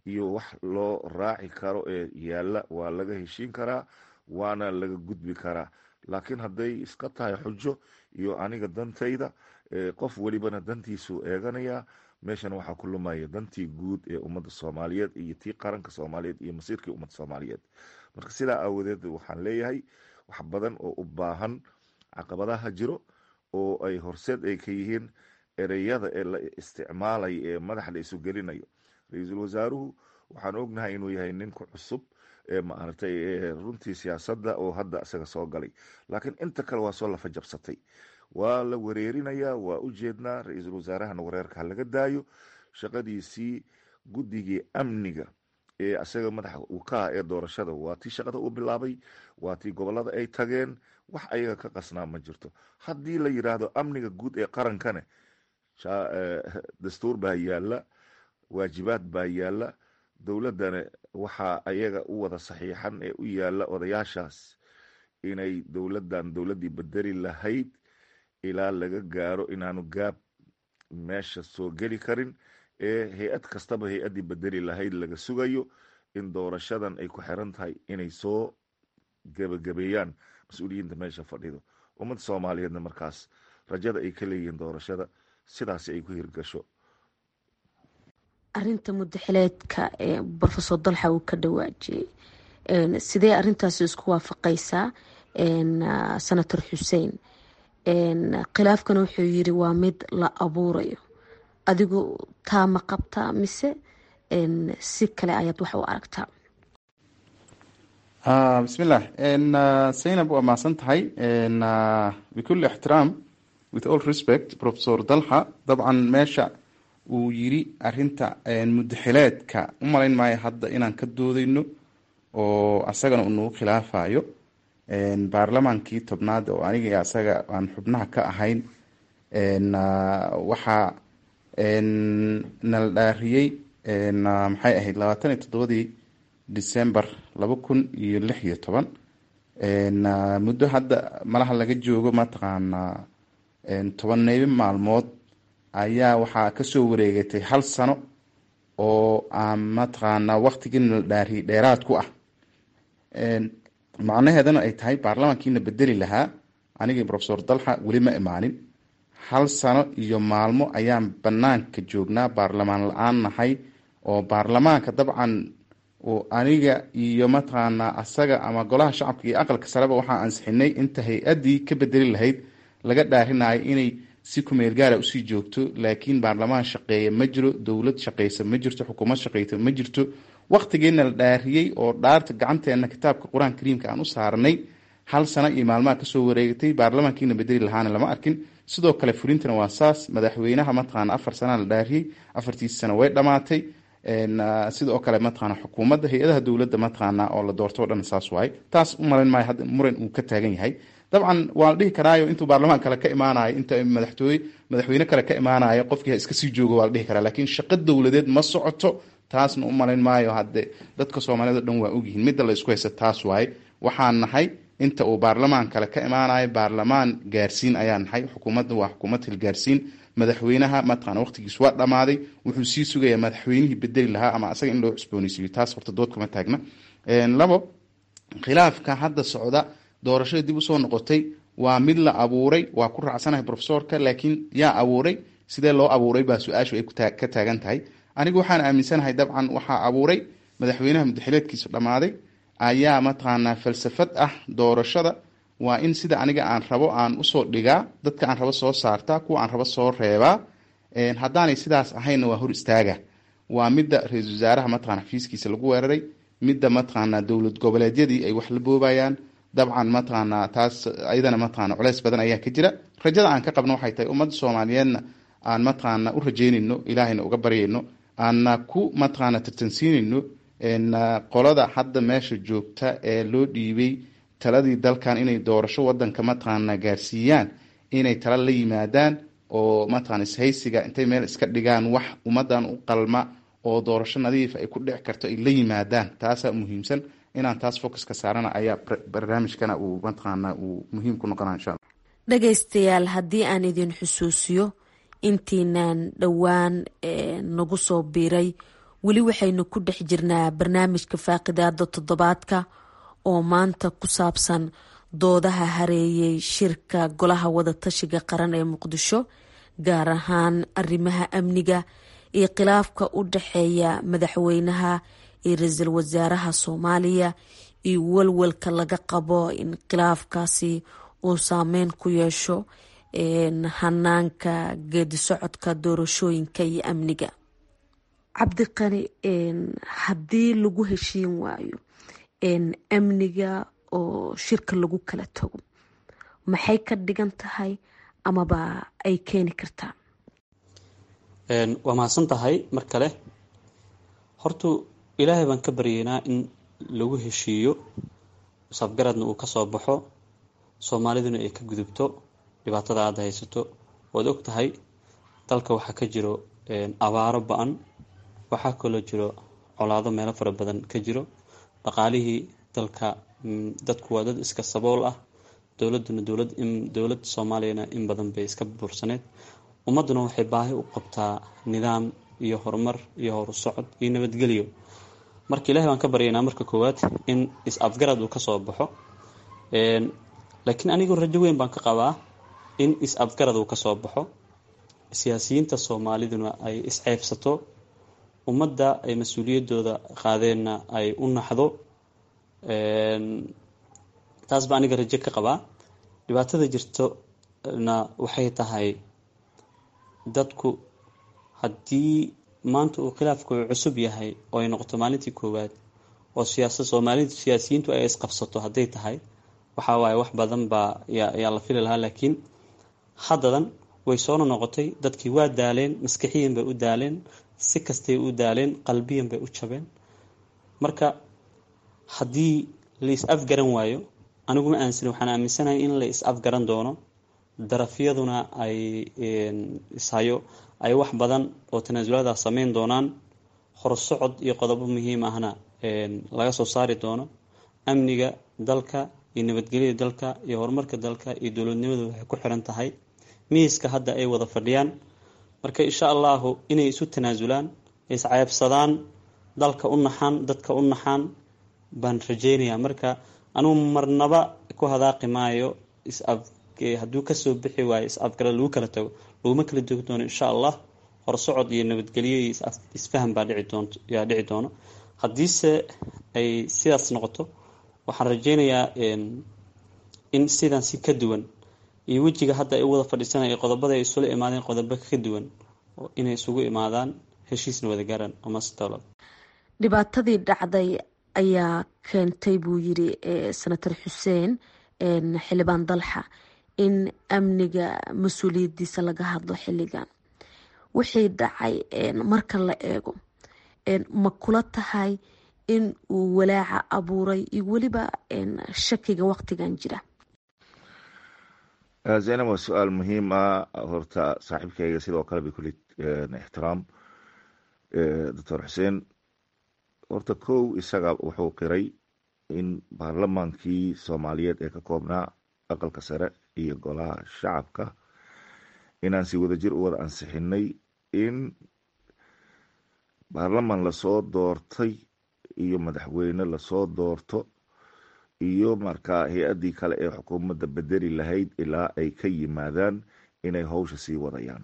iyo wax loo raaci karo ee yaalla waa laga heshiin karaa waana laga gudbi karaa laakiin hadday iska tahay xujo iyo aniga dantayda qof welibana dantiisuu eeganayaa meeshan waxaa ku lumaya dantii guud ee ummadda soomaaliyeed iyo tii qaranka soomaaliyeed iyo masiirkii ummadda soomaaliyeed marka sidaa aawadeed waxaan leeyahay wax badan oo u baahan caqabadaha jiro oo ay horseed ay ka yihiin ereyada ee la isticmaalaya ee madaxa la isu gelinayo ra-iisul wasaaruhu waxaan ognahay inuu yahay ninku cusub ee maaragtay runtii siyaasadda oo hadda isaga soo galay laakiin inta kale waa soo lafa jabsatay waa la wareerinayaa waa u jeednaa ra-iisul wasaarahana wareerka ha laga daayo shaqadiisii guddigii amniga ee isaga madaxa uu ka ah ee doorashada waa tii shaqada uu bilaabay waa tii gobolada ay tageen wax ayaga ka qasnaa ma jirto haddii la yidhaahdo amniga guud ee qarankane dastuur baa yaalla waajibaad baa yaalla dowladdana waxaa ayaga u wada saxiixan ee u yaalla odayaashaas inay dowladdan dowladdii bedeli lahayd ilaa laga gaaro inaanu gaab meesha soo geli karin ee hay-ad kastaba hay-addii bedeli lahayd laga sugayo in doorashadan ay ku xiran tahay inay soo gebagabeeyaan mas-uuliyiinta meesha fadhido ummadda soomaaliyeedna markaas rajada ay ka leeyihiin doorashada sidaasi ay ku hirgasho arinta mudaxileedka ee rofesor dalxa uu ka dhawaajiyey sidee arintaasi isku waafaqaysaa senator xuseen khilaafkana wuxuu yiri waa mid la abuurayo adigu taa ma qabtaa mise si kale ayaad wax u aragtaa bismillah zaynab waa mahadsan tahay bikulli ixtiraam with all respect professor dalxa dabcan meesha uu yiri arinta mudaxileedka u malayn maayo hadda inaan ka doodeyno oo asagana uu nagu khilaafayo baarlamaankii tobnaad oo aniga iyo asaga aan xubnaha ka ahayn waxaa nala dhaariyey maxay ahayd labaatan iyo toddobadii december laba kun iyo lix iyo toban muddo hadda malaha laga joogo mataqaanaa tobaneybo maalmood ayaa waxaa kasoo wareegatay hal sano oo aan mataqaanaa waqtigii nala dhaariyey dheeraad ku ah macnaheedana ay tahay baarlamankiina bedeli lahaa anigii profesor dalxa weli ma imaanin hal sano iyo maalmo ayaan banaanka joognaa baarlamaan la-aan nahay oo baarlamaanka dabcan aniga iyo mataqaanaa asaga ama golaha shacabka iyo aqalka sareba waxaa ansixinay inta hay-adii ka bedeli lahayd laga dhaarinayo inay si kumeel gaara usii joogto laakiin baarlamaan shaqeeya ma jiro dowlad shaqeysa ma jirto xukuumad shaqeysa ma jirto waqtigeena la dhaariyey oo dhaarta gacanteena kitaabka qur-aan kariimka aan u saarnay hal sano iyo maalmaha kasoo wareegatay baarlamankiina bedeli lahaana lama arkin sidoo kale fulintana waa saas madaxweynaha mataqaana afar sanaa la dhaariyey afartiisi sano way dhamaatay sidoo kale mataqaana xukuumadda hay-adaha dowladda mataqaana oo la doorto o dhan saas waaye taas u malayn maayo hadda muran uu ka taagan yahay dabcan waa la dhihi karaayo intuu baarlamaan kale ka imaanayo inta madaxtooye madaxweyne kale ka imaanayo qofkii ha iska sii joogo waa la dhihi karaa laakiin shaqo dowladeed ma socoto taasna u malayn maayo hadde dadka soomaaliyed o dhan waa ogyihiin midda la isku haysta taas waaye waxaan nahay inta uu baarlamaan kale ka imaanayo baarlamaan gaarsiin ayaa nahay xukuumadda waa xukuumad hilgaarsiin madaxweynaha mataqana waqtigiis waa dhammaaday wuxuu sii sugayaa madaxweynihii bedeli lahaa ama asaga in loo cusbooneysiiyo taas horta dood kuma taagna labo khilaafka hadda socda doorashada dib usoo noqotay waa mid la abuuray waa ku raacsanahay profesorka laakiin yaa abuuray sidee loo abuuray baa su-aashu ay ka taagan tahay anigu waxaan aaminsanahay dabcan waxaa abuuray madaxweynaha mudaxileedkiisa dhammaaday ayaa mataqaanaa falsafad ah doorashada waa in sida aniga aan rabo aan usoo dhigaa dadka aan rabo soo saartaa kuwa aan rabo soo reebaa haddaanay sidaas ahaynna waa hor istaaga waa midda ra-iisul wasaaraha mataqana xafiiskiisa lagu weeraray midda mataqaanaa dowlad goboleedyadii ay wax la boobayaan dabcan mataqaanaa taas ayadana mataqana culeys badan ayaa ka jira rajada aan ka qabno waxay tahay ummadda soomaaliyeedna aan mataqaana u rajeynayno ilaahayna uga baryayno aanna ku mataqaana tartansiinayno qolada hadda meesha joogta ee loo dhiibay taladii dalkan inay doorasho wadanka mataqaana gaarsiiyaan inay tala la yimaadaan oo mataqana ishaysiga intay meel iska dhigaan wax ummadan u qalma oo doorasho nadiif ay ku dhici karto ay la yimaadaan taasaa muhiimsan inaan taas focuska saarana ayaa barnaamijkana uu mataqaana uu muhiim ku noqona insha alla dhagaystayaal haddii aan idin xusuusiyo intiinaan dhowaan nagu soo biiray weli waxaynu ku dhex jirnaa barnaamijka faaqidaada toddobaadka oo maanta ku saabsan doodaha hareeyay shirka golaha wadatashiga qaran ee muqdisho gaar ahaan arrimaha amniga iyo khilaafka u dhexeeya madaxweynaha iyo ra-iisul wasaaraha soomaaliya iyo walwalka laga qabo in khilaafkaasi uu saameyn ku yeesho hanaanka geedi socodka doorashooyinka iyo amniga cabdiqani haddii lagu heshiin waayo amniga oo shirka lagu kala tago maxay ka dhigan tahay amaba ay keeni kartaa waa mahadsan tahay mar kale hortu ilaahay baan ka baryeynaa in lagu heshiiyo safgaradna uu kasoo baxo soomaaliduna ay ka gudubto dhibaatada aada haysato waad og tahay dalka waxaa ka jiro abaaro ba-an waxaa kaloo jiro colaado meelo fara badan ka jiro dhaqaalihii dalka dadku waa dad iska sabool ah dowladuna dowlad dowlad soomaaliyana in badan bay iska buursaneed ummaduna waxay baahi u qabtaa nidaam iyo horumar iyo horusocod iyo nabadgelyo marka ilahay baan ka baryaynaa marka koowaad in is-afgarad uu kasoo baxo laakiin anigoo rajo weyn baan ka qabaa in is-afgarad uu kasoo baxo siyaasiyiinta soomaaliduna ay isceebsato ummadda ay mas-uuliyadooda qaadeenna ay u naxdo taas baa aniga rajo ka qabaa dhibaatada jirtona waxay tahay dadku haddii maanta uu khilaafku cusub yahay oo ay noqoto maalintii koowaad oo siyaasa soomaalida siyaasiyiintu ay isqabsato hadday tahay waxaa waaye wax badan baa yaa la fili lahaa laakiin haddadan way soona noqotay dadkii waa daaleen maskixiyan bay u daaleen si kastay u daaleen qalbiyan bay u jabeen marka haddii la is-afgaran waayo aniguma aansani waxaan aaminsanahay in la is-afgaran doono darafyaduna ay ishayo ay wax badan oo tanaasulaada sameyn doonaan horsocod iyo qodobo muhiim ahna laga soo saari doono amniga dalka iyo nabadgelyada dalka iyo horumarka dalka iyo dowladnimadu waxay ku xiran tahay miiska hadda ay wada fadhiyaan marka insha allahu inay isu tanaasulaan isceebsadaan dalka u naxaan dadka u naxaan baan rajeynayaa marka anugu marnaba ku hadaaqi maayo is-af hadduu kasoo bixi waayo is-afgara lagu kala tago laguma kala jogi doono insha allah horsocod iyo nabadgelyo iyo isfaham baa dhici doonto yaa dhici doono haddiise ay sidaas noqoto waxaan rajeynayaa in sidan si ka duwan iyo wejiga hadda ay u wada fadhiisanaya qodobada ay isula imaadeen qodobo ka duwan inay isugu imaadaan heshiisna wada gaaraan amasdowlad dhibaatadii dhacday ayaa keentay buu yiri senator xuseen xildhibaan dalxa in amniga mas-uuliyadiisa laga hadlo xilligan wixii dhacay marka la eego ma kula tahay in uu walaaca abuuray iyo weliba shakiga waqtigan jira zaynab waa su-aal muhiim ah horta saaxiibkayga sidoo kale bay kuli ixtiraam doctor xuseen horta kow isaga wuxuu qiray in baarlamaankii soomaaliyeed ee ka koobnaa aqalka sare iyo golaha shacabka inaan si wadajir u wada ansixinay in baarlamaan lasoo doortay iyo madaxweyne lasoo doorto iyo markaa hay-addii kale ee xukuumadda bedeli lahayd ilaa ay ka yimaadaan inay howsha sii wadayaan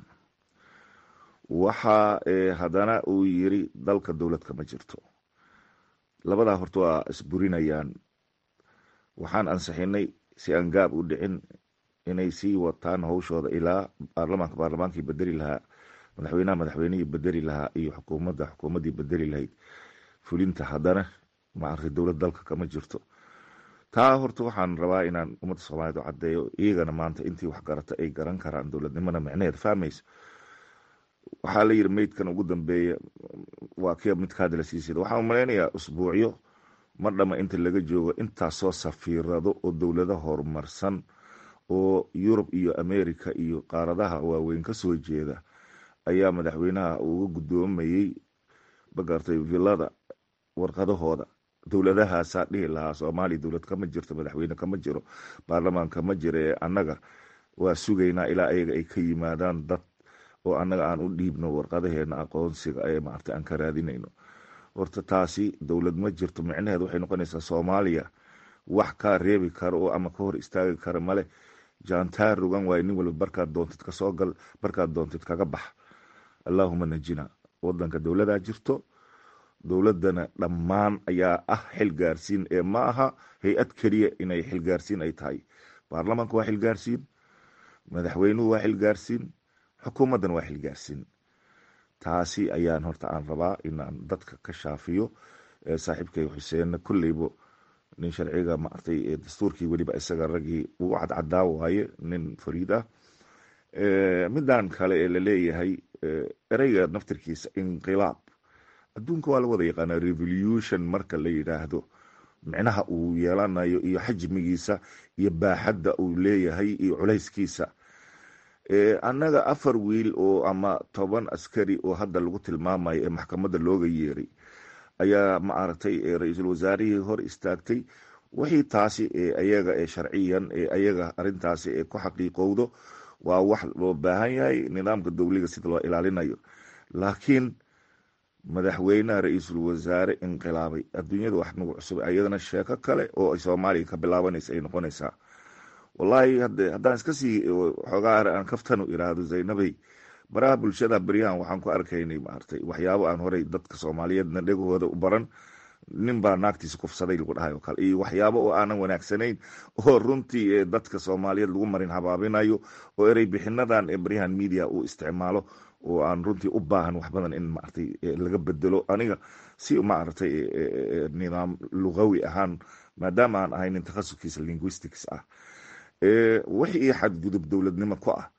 waxa haddana uu yiri dalka dowlad kama jirto labadaa horta waa isburinayaan waxaan ansixinay si aan gaab u dhicin inay sii wataan howshooda ilaa baarlamaanka baarlamaankii bedeli lahaa madaxweynaha madaxweynihii bedeli lahaa iyo xukuumadda xukuumaddii bedeli lahayd fulinta haddana maaragtay dowlad dalka kama jirto taa horta waxaan rabaa inaan ummadda soomaaliyed u caddeeyo iyagana maanta intii wax garata ay garan karaan dowladnimada micneheed fahmayso waxaa la yiri meydkan ugu dambeeya waa kia midka hadda la siisida waxaan umalaynayaa usbuucyo mar dhama inta laga joogo intaasoo safiirado oo dowlado horumarsan oo yurub iyo america iyo qaaradaha waaweyn kasoo jeeda ayaa madaxweynaha uga guddoomayey magartay villada warqadahooda dowladahaasaa dhihi lahaa soomaaliya dowlad kama jirto madaxweyne kama jiro baarlamaan kama jiro ee annaga waa sugaynaa ilaa ayaga ay ka yimaadaan dad oo annaga aan u dhiibno warqadaheena aqoonsiga ee maarta aan ka raadinayno horta taasi dowlad ma jirto micnaheed waxay noqonaysaa soomaaliya wax kaa reebi kara oo ama ka hor istaagi kara male jaantaar rogan waayo nin walba barkaad doontid kasoo gal barkaad doontid kaga bax allaahuma najina wadanka dowladaa jirto dowladana dhammaan ayaa ah xilgaarsiin ee ma aha hay-ad keliya inay xilgaarsiin ay tahay baarlamaanka waa xilgaarsiin madaxweynuhu waa xilgaarsiin xukuumaddana waa xilgaarsiin taasi ayaan horta aan rabaa inaan dadka ka shaafiyo saaxiibkay xuseenna kolleybo nin sharciga maartay dastuurkii weliba isaga raggii ugu cadcadaa waaye nin fariid ah midan kale ee laleeyahay ereyga naftirkiisa inqilaab adduunka waa la wada yaqaanaa revolution marka la yidhaahdo micnaha uu yeelanayo iyo xajmigiisa iyo baaxadda uu leeyahay iyo culayskiisa annaga afar wiil oo ama toban askari oo hadda lagu tilmaamayo ee maxkamadda looga yeeray ayaa maaragtay ra-iisul wasaarihii hor istaagtay wixii taasi ayaga ee sharciyan ee ayaga arintaasi ee ku xaqiiqowdo waa wax loo baahan yahay nidaamka dowliga sida loo ilaalinayo laakiin madaxweynaha ra-iisul wasaare inqilaabay adduunyada wax nagu cusub ayadana sheeko kale oo soomaaliya ka bilaabanaysa ay noqonaysaa wallaahi haddaan iska sii xoogaa aan kaftanu iraahdo zaynabay baraha bulshada beryahan waxaan ku arkaynay maartay waxyaabo aan horey dadka soomaaliyeedna dhegahooda u baran nin baa naagtiisa kufsaday lagu dhahay oo kale iyo waxyaabo oo aanan wanaagsanayn oo runtii dadka soomaaliyeed lagu marin habaabinayo oo erey bixinadan ee beryahan media uu isticmaalo oo aan runtii u baahan wax badan in maartay laga bedelo aniga si maaragtay nidaam lugawi ahaan maadaama aan ahay nin takhasuskiisa linguistics ah wixii xadgudub dowladnimo ku ah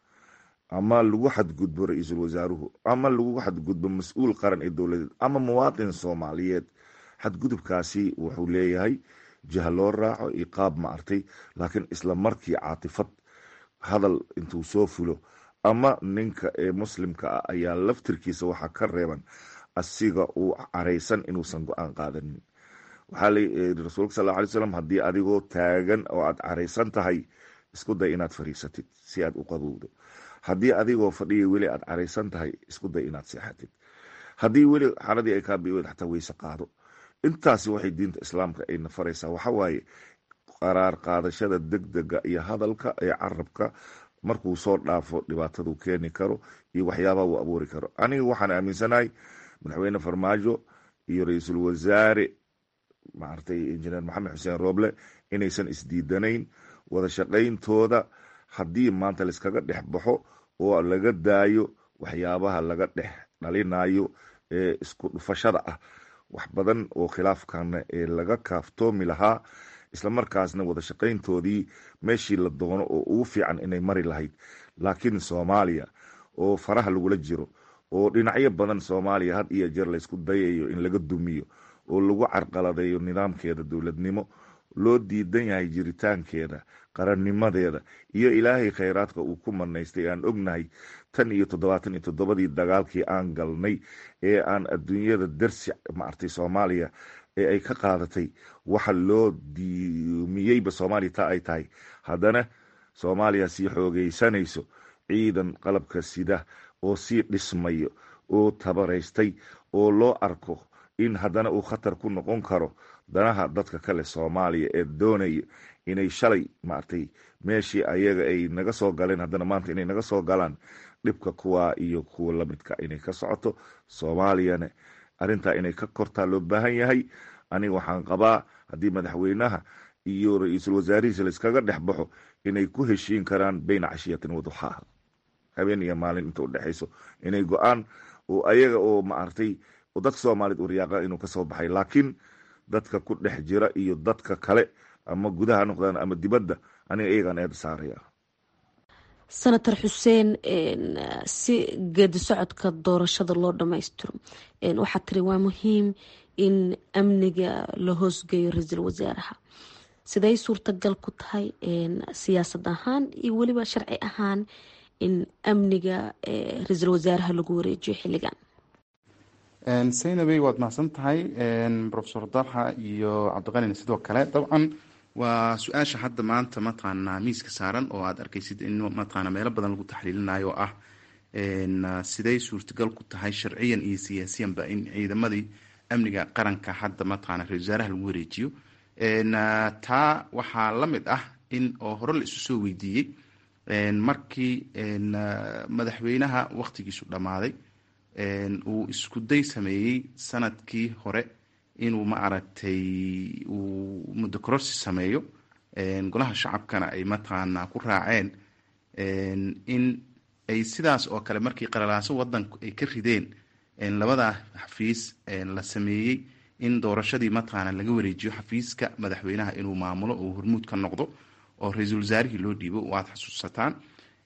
ama lagu xadgudbo ra-iisul wasaaruhu ama lagu xadgudbo mas-uul qaran ee dowladeed ama muwaatin soomaaliyeed xadgudubkaasi wuxuu leeyahay jiha loo raaco iyo qaab maartay laakiin isla markii caatifad hadal intuu soo fulo ama ninka ee muslimka ah ayaa laftirkiisa waxaa ka reeban asiga uu caraysan inuusan go-aan qaadanin waxaa layiri rasuulka sal alay slam haddii adigoo taagan oo aad caraysan tahay isku day inaad fariisatid si aad u qabowdo haddii adigoo fadhiya weli aad caraysan tahay isku day inaad seexatid haddii weli xaradii ay kaa biweed xataa weyse qaado intaasi waxay diinta islaamka ayna faraysaa waxawaaye qaraar qaadashada degdega iyo hadalka ee carabka markuu soo dhaafo dhibaataduu keeni karo iyo waxyaabaha uu abuuri karo aniga waxaan aaminsanahay madaxweyne farmaajo iyo ra-iisul wasaare maartay injineer maxamed xuseen rooble inaysan isdiidanayn wada shaqayntooda haddii maanta laiskaga dhex baxo oo laga daayo waxyaabaha laga dhex dhalinayo ee isku dhufashada ah wax badan oo khilaafkana ee laga kaaftoomi lahaa islamarkaasna wada shaqayntoodii meeshii la doono oo ugu fiican inay mari lahayd laakiin soomaaliya oo faraha lagula jiro oo dhinacyo badan soomaaliya had iyo jeer laysku dayayo in laga dumiyo oo lagu carqaladeeyo nidaamkeeda dowladnimo loo diidan yahay jiritaankeeda qarannimadeeda iyo ilaahay khayraadka uu ku manaystay aan ognahay tan iyo toddobaatan iyo toddobadii dagaalkii aan galnay ee aan adduunyada darsi maartay soomaaliya ee ay ka qaadatay waxa loo diumiyeyba soomaaliya taa ay tahay haddana soomaaliya sii xoogeysanayso ciidan qalabka sida oo sii dhismayo oo tabaraystay oo loo arko in haddana uu khatar ku noqon karo danaha dadka kale soomaaliya ee doonaya inay shalay maartay meeshii ayaga ay naga soo galeen haddana maanta inay naga soo galaan dhibka kuwa iyo kuwa lamidka inay ka socoto soomaaliyana arrintaa inay ka kortaa loo baahan yahay aniga waxaan qabaa haddii madaxweynaha iyo ra-iisul wasaarihiisa laiskaga dhex baxo inay ku heshiin karaan beyna cashiyatin waduxaaha habeen iyo maalin inta udhexayso inay go-aan oo ayaga oo maartay oo dadka soomaaliyed u riyaaqa inuu kasoo baxay laakiin dadka ku dhex jira iyo dadka kale ama gudaha noqdaan ama dibadda aniga iyagaan eeda saaraya senator xuseen si geedi socodka doorashada loo dhammaystiro waxaa tiri waa muhiim in amniga la hoosgeeyo ra-iisul wasaaraha siday suurtagal ku tahay siyaasad ahaan iyo weliba sharci ahaan in amniga ra-iisul wasaaraha lagu wareejiyo xilligan saynabey waad mahadsan tahay rofesor dalxa iyo cabdiqalina sidoo kale dabcan waa su-aasha hadda maanta mataqaanaa miiska saaran oo aad arkaysid in mataqaana meelo badan lagu taxliilinayo oo ah siday suurtagal ku tahay sharciyan iyo siyaasiyanba in ciidamadii amniga qaranka hadda mataqaana ra-isul wasaaraha lagu wareejiyo taa waxaa la mid ah in oo hore la isu soo weydiiyey markii madaxweynaha wakhtigiisu dhammaaday uu isku day sameeyey sanadkii hore inuu ma aragtay uu muddo kororsi sameeyo golaha shacabkana ay mataqaanaa ku raaceen in ay sidaas oo kale markii qalalaaso wadanku ay ka rideen labadaa xafiis la sameeyey in doorashadii mataqaana laga wareejiyo xafiiska madaxweynaha inuu maamulo oo hormuud ka noqdo oo ra-iisul wasaarihii loo dhiibo waad xasuusataan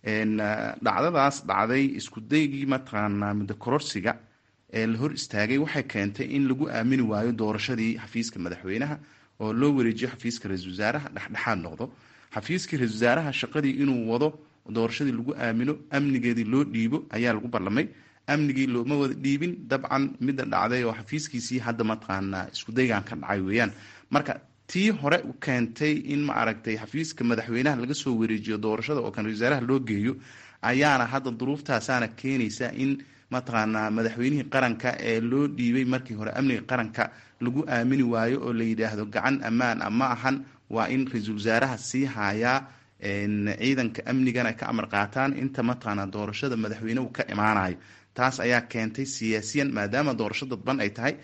dhacdadaas dhacday isku daygii mataqaanaa muddo kororsiga ee la hor istaagay waxay keentay in lagu aamini waayo doorashadii xafiiska madaxweynaha oo loo wareejiyo xafiiska ra-iisul wasaaraha dhexdhexaad noqdo xafiiskii ra-isul wasaaraha shaqadii inuu wado doorashadii lagu aamino amnigeedii loo dhiibo ayaa lagu ballamay amnigii looma wada dhiibin dabcan midda dhacday oo xafiiskiisii hadda mataqaanaa isku daygan ka dhacay weeyaan marka tii hore keentay in ma aragtay xafiiska madaxweynaha laga soo wareejiyo doorashada oo kan ra-isul wasaaraha loo geeyo ayaana hadda duruuftaasaana keenaysa in mataqaanaa madaxweynihii qaranka ee loo dhiibay markii hore amniga qaranka lagu aamini waayo oo la yidhaahdo gacan ammaan a ma ahan waa in ra-iisul wasaaraha sii haayaa ciidanka amnigana ka amar qaataan inta mataqaanaa doorashada madaxweynehu ka imaanayo taas ayaa keentay siyaasiyan maadaama doorasho dadban ay tahay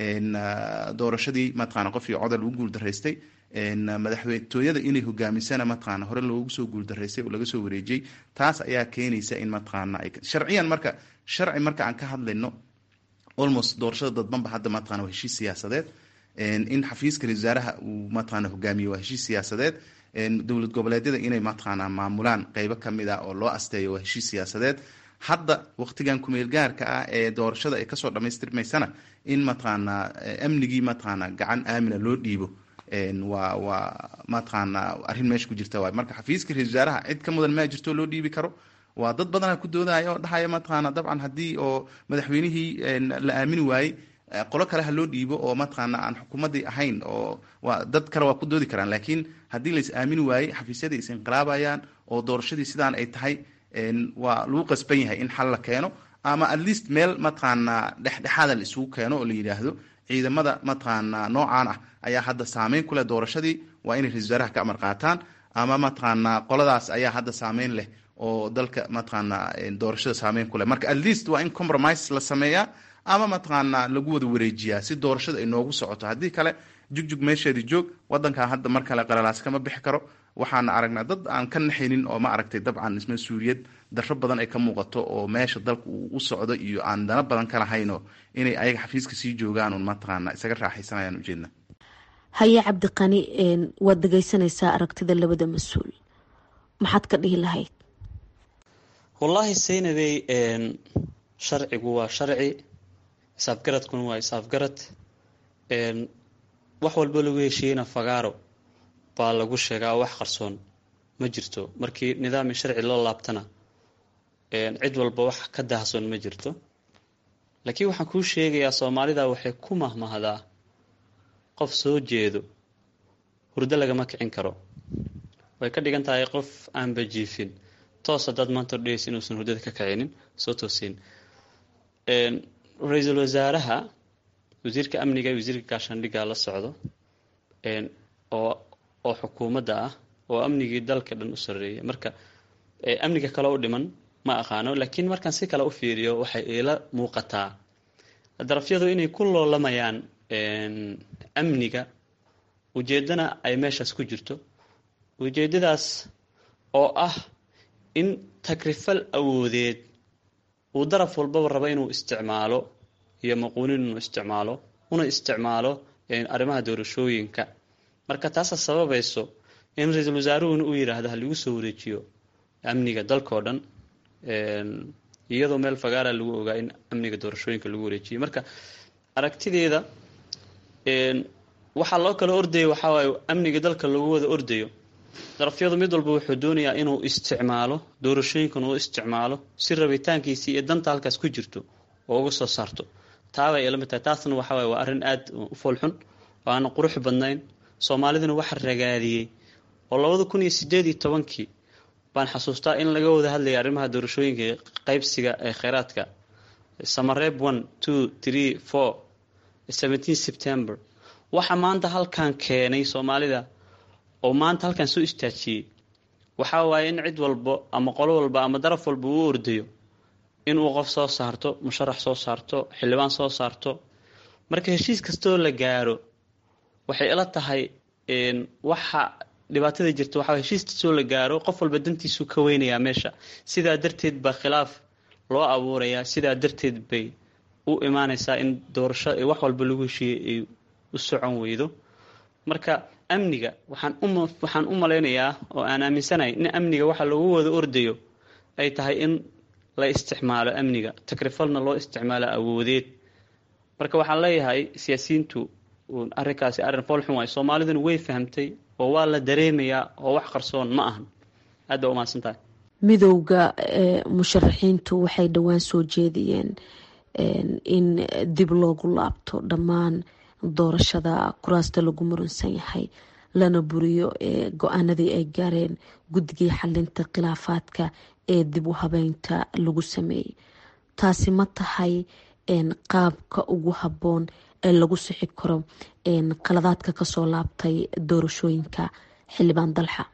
doorashadii mataqaana qofkii codal lagu guuldaraystay madaxtooyada inay hogaamisana mataqaana hore loogu soo guuldaraystay oo laga soo wareejiyey taas ayaa keenaysa in mataqaana sharciyan marka sharci marka aan ka hadlayno almost doorashada dadbanba hadda mataqana waa heshiis siyaasadeed in xafiiska ra-isul wasaaraha uu mataqaana hogaamiyo waa heshiis siyaasadeed dowlad goboleedyada inay mataqaana maamulaan qeybo kamid ah oo loo asteeyo waa heshiis siyaasadeed hadda waqtigan kumeel gaarka ah ee doorashada ay kasoo dhamaystirmaysana in mataqaanaa amnigii mataqaana gacan aamina loo dhiibo waa waa mataqaanaa arrin meesha ku jirta waay marka xafiiska ra-isul wasaaraha cid ka mudan maa jirto loo dhiibi karo waa dad badana ku doodaya oo dhahaya mataqaana dabcan haddii oo madaxweynihii la aamini waayey qolo kale ha loo dhiibo oo mataqaana aan xukuumadii ahayn oo waa dad kale waa ku doodi karaan laakiin haddii lais aamini waayey xafiisyadii is inqilaabayaan oo doorashadii sidaan ay tahay waa lagu qasban yahay in xal la keeno ama at least meel mataqaanaa dhexdhexaada la isugu keeno oo la yidhaahdo ciidamada mataqaanaa noocaan ah ayaa hadda saameyn ku leh doorashadii waa inay ra-isul wasaaraha ka amar qaataan ama mataqaanaa qoladaas ayaa hadda saameyn leh oo dalka mataqaanaa doorashada saameyn ku leh marka at least waa in compromise la sameeyaa ama mataqaanaa lagu wada wareejiyaa si doorashada ay noogu socoto haddii kale jugjug meesheedii joog wadankan hadda mar kale qalalaas kama bixi karo waxaana aragnaa dad aan ka naxaynin oo ma aragtay dabcan mas-uuliyad darro badan ay ka muuqato oo meesha dalka uu u socdo iyo aan dana badan ka lahaynoo inay ayaga xafiiska sii joogaan un mataqaana isaga raaxaysanayaan ujeedna haye cabdiqani waad dhegeysanaysaa aragtida labada mas-uul maxaad ka dhihi lahayd wallaahi saynabey sharcigu waa sharci isaafgaradkuna waa isaafgarad wax walba lagu heshiiyeyna fagaaro baa lagu sheegaa wax qarsoon ma jirto markii nidaami sharci loo laabtana cid walba wax ka daahsoon ma jirto laakiin waxaan kuu sheegayaa soomaalida waxay ku mahmahdaa qof soo jeedo hurdo lagama kicin karo way ka dhigan tahay qof aanba jiifin toos haddaad maanta odhegeysa inuusan hurdada ka kicinin soo toosiin ra-iisul wasaaraha wasiirka amniga iyo wasiirka gaashaandhigga la socdo oo oo xukuumadda ah oo amnigii dalka dhan u sarreeya marka amniga kale u dhiman ma aqaano laakiin markaan si kale u fiiriyo waxay iila muuqataa darafyadu inay ku loolamayaan amniga ujeeddana ay meeshaas ku jirto ujeeddadaas oo ah in takrifal awoodeed uu daraf walbaba rabo inuu isticmaalo iyo maquunin inuu isticmaalo una isticmaalo arrimaha doorashooyinka marka taasa sababayso in ra-iisul wasaaruhuna uu yidhaahdo ha lagu soo wareejiyo amniga dalkao dhan iyadoo meel fagaara lagu ogaa in amniga doorashooyinka lagu wareejiyo marka aragtideeda waxaa loo kala ordaya waxaa waaye amniga dalka lagu wada ordayo darafyadu mid walba wuxuu doonayaa inuu isticmaalo doorashooyinkan uu isticmaalo si rabitaankiisii iyo danta halkaas ku jirto oo uga soo saarto taabay ila mid tahay taasna waxa waye waa arrin aada u foolxun oo aan qurux badnayn soomaaliduna waxa ragaadiyey oo labada kun iyo sideed iyo tobankii baan xasuustaa in laga wada hadlayay arrimaha doorashooyinka qaybsiga ee kheyraadka samareeb one two three four seventeen september waxa maanta halkan keenay soomaalida oo maanta halkan soo istaajiyey waxaa waaye in cid walbo ama qolo walba ama daraf walba uu ordayo inuu qof soo saarto musharax soo saarto xildhibaan soo saarto marka heshiis kastoo la gaaro waxay ila tahay waxa dhibaatada jirta waxaa heshiis kastoo la gaaro qof walba dantiisuu ka weynayaa meesha sidaa darteed baa khilaaf loo abuurayaa sidaa darteed bay u imaanaysaa in doorasho wax walba lagu heshiiyey ay u socon weydo marka amniga waxaan u waxaan u malaynayaa oo aan aaminsanahay in amniga waxa lagu wada ordayo ay tahay in la isticmaalo amniga takrifalna loo isticmaalo awoodeed marka waxaan leeyahay siyaasiyiintu arrinkaasi arrin foolxun waay soomaaliduna way fahamtay oo waa la dareemayaa oo wax qarsoon ma ahan aad baa umahadsan tahay midowda musharaxiintu waxay dhowaan soo jeediyeen in dib loogu laabto dhammaan doorashada kuraasta lagu muransan yahay lana buriyo go-aanadii ay gaareen guddigii xalinta khilaafaadka ee dib u habeynta lagu sameeyey taasi ma tahay qaabka ugu habboon ee lagu sixi karo qaladaadka kasoo laabtay doorashooyinka xildhibaan dalxa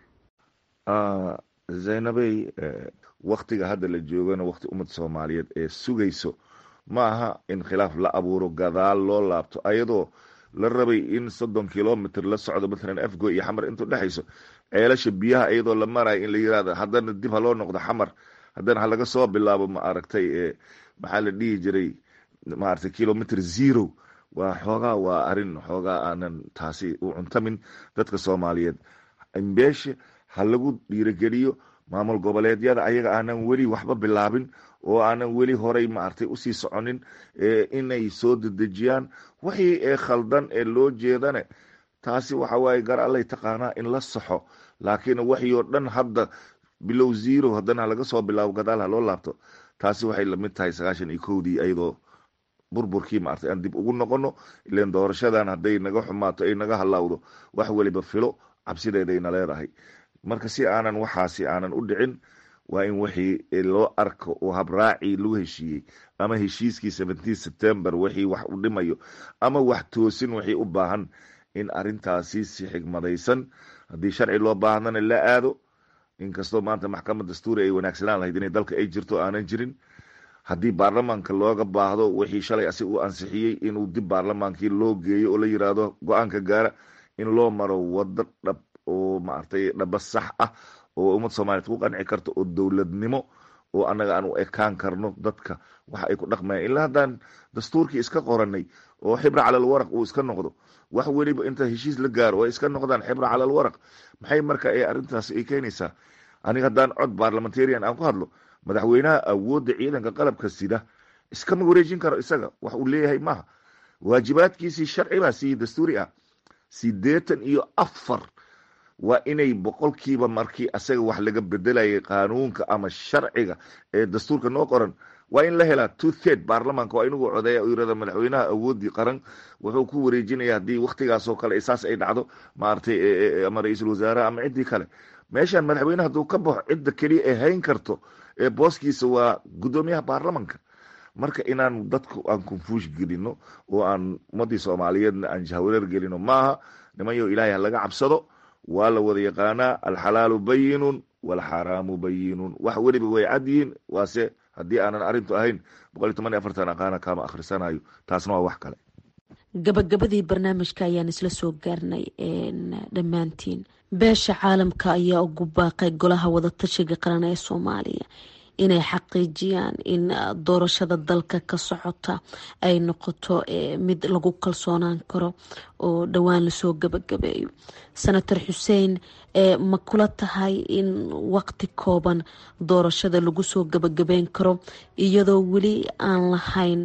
zaynabey waktiga hadda la joogana wakti ummadda soomaaliyeed ee sugayso ma aha in khilaaf la abuuro gadaal loo laabto ayadoo la rabay in soddon kilomitr la socdo matalan afgo iyo xamar intuu dhexayso ceelasha biyaha iyadoo la marayo in la yirahdo haddana dib ha loo noqdo xamar haddana ha laga soo bilaabo ma aragtay maxaa la dhihi jiray maaragtay kilomitr zero waa xoogaa waa arrin xoogaa aanan taasi u cuntamin dadka soomaaliyeed imbeeshe ha lagu dhiirogeliyo maamul goboleedyada ayaga aanan weli waxba bilaabin oo aanan weli horay maaragtay usii soconin inay soo dedejiyaan wixii ee khaldan ee loo jeedane taasi waxa waaye gar allay taqaanaa in la saxo laakiin waxii oo dhan hadda bilow zero haddana laga soo bilaabo gadaal ha loo laabto taasi waxay lamid tahay sagaashan iyo kowdii iyadoo burburkii maartay aan dib ugu noqono ilan doorashadan hadday naga xumaato ay naga halaawdo wax weliba filo cabsideedayna leedahay marka si aanan waxaasi aanan u dhicin waa in wixii loo arko oo habraacii lagu heshiiyey ama heshiiskii seventeen september wixii wax u dhimayo ama wax toosin wixii u baahan in arintaasi si xigmadaysan haddii sharci loo baahdana la aado inkastoo maanta maxkamad dastuuri ay wanaagsanaan lahayd inay dalka ay jirto aanan jirin haddii baarlamaanka looga baahdo wixii shalay asi uu ansixiyey inuu dib baarlamaankii loo geeyo oo la yiraahdo go-aanka gaara in loo maro wado dhab oo maaragtay dhaba sax ah oo ummad soomaaliyeed ku qanci karto oo dowladnimo oo annaga aan u ekaan karno dadka waxa ay ku dhaqmayaan ilaa haddaan dastuurkii iska qoranay oo xibra calal waraq uu iska noqdo wax weliba inta heshiis la gaaro oo ay iska noqdaan xibra calal waraq maxay marka ay arrintaas ay keenaysaa aniga haddaan cod barlamentarian aan ku hadlo madaxweynaha awoodda ciidanka qalabka sida iskama wareejin karo isaga wax uu leeyahay maaha waajibaadkiisii sharci baa sii dastuuri ah sideetan iyo afar waa inay boqolkiiba markii asaga wax laga bedelayay qaanuunka ama sharciga ee dastuurka noo qoran waa in la helaa two third baarlamaanka waa inugu codeeya yirahda madaxweynaha awoodii qaran wuxuu ku wareejinaya haddii waktigaasoo kale saas ay dhacdo maaragtay ama ra-iisul wasaaraha ama ciddii kale meeshan madaxweyne hadduu ka baxo cidda keliya ee hayn karto ee booskiisa waa guddoomiyaha baarlamanka marka inaan dadku aan confush gelino oo aan ummadii soomaaliyeedna aan jahwareer gelino maaha nimanyo ilaahay ha laga cabsado waa la wada yaqaanaa alxalaalu bayinun walxaraamu bayinun wax weliba way cad yihiin waase haddii aanan arrintu ahayn boqol iyo toban iyo afartan aqaana kama akhrisanayo taasna waa wax kale gabagabadii barnaamijka ayaan isla soo gaarnay dhammaantiin beesha caalamka ayaa ugu baaqay golaha wadatashiga qaran ee soomaaliya inay xaqiijiyaan in doorashada dalka ka socota ay noqoto mid lagu kalsoonaan karo oo dhowaan lasoo gabagabeeyo senator xuseen ma kula tahay in waqti kooban doorashada lagu soo gabagabeyn karo iyadoo weli aan lahayn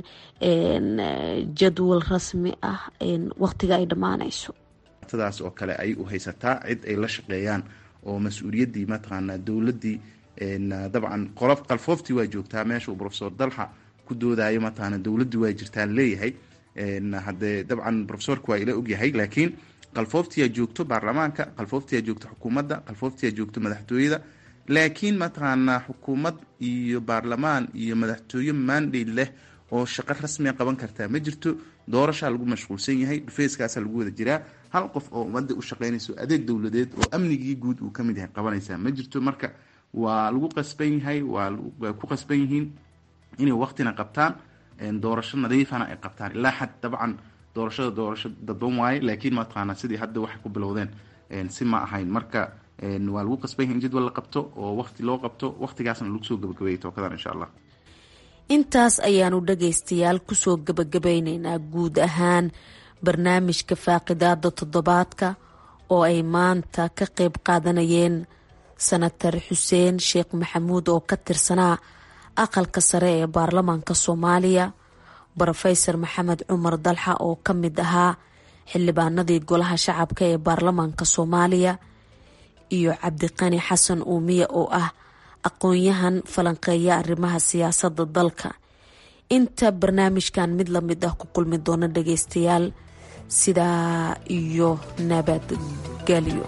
jadwal rasmi ah waqtiga ay dhammaanayso daas oo kale ay u haysataa cid ay la shaqeeyaan oo mas-uuliyaddii mataqaanaa dowladdii dabcan qolof qalfooftii waa joogtaa meesha uu profesor dalxa ku doodayo mataqaana dowladdii waa jirtaan leeyahay haddee dabcan profesorka waa ila ogyahay laakiin qalfooftiyaa joogto baarlamaanka qalfooftiyaa joogto xukuumadda qalfooftiyaa joogto madaxtooyada laakiin mataqaanaa xukuumad iyo baarlamaan iyo madaxtooye mandate leh oo shaqo rasmiga qaban kartaa ma jirto doorashaa lagu mashquulsan yahay dhufeyskaasaa lagu wada jiraa hal qof oo ummadda u shaqeynayso adeeg dowladeed oo amnigii guud uu kamid yahay qabanaysaa ma jirto marka waa lagu qasban yahay waa ku qasban yihiin inay waktina qabtaan doorasho nadiifana ay qabtaan ilaa xad dabcan doorashada doorasho dadban waaye laakiin mataqaanaa sidii hadda waxay ku bilowdeen si ma ahayn marka waa lagu qasban yahay in jadwal la qabto oo wakti loo qabto waktigaasna lagu soo gabagabeeyay tookadan insha allah intaas ayaanu dhagaystayaal kusoo gabagabeyneynaa guud ahaan barnaamijka faaqidaada toddobaadka oo ay maanta ka qeyb qaadanayeen sanatar xuseen sheekh maxamuud oo ka tirsanaa aqalka sare ee baarlamaanka soomaaliya brofesor maxamed cumar dalxa oo ka mid ahaa xildhibaanadii golaha shacabka ee baarlamaanka soomaaliya iyo cabdiqani xasan uumiye oo ah aqoon-yahan falanqeeya arrimaha siyaasadda dalka inta barnaamijkan mid lamid ah ku kulmi doono dhageystayaal sidaa iyo nabadgelyo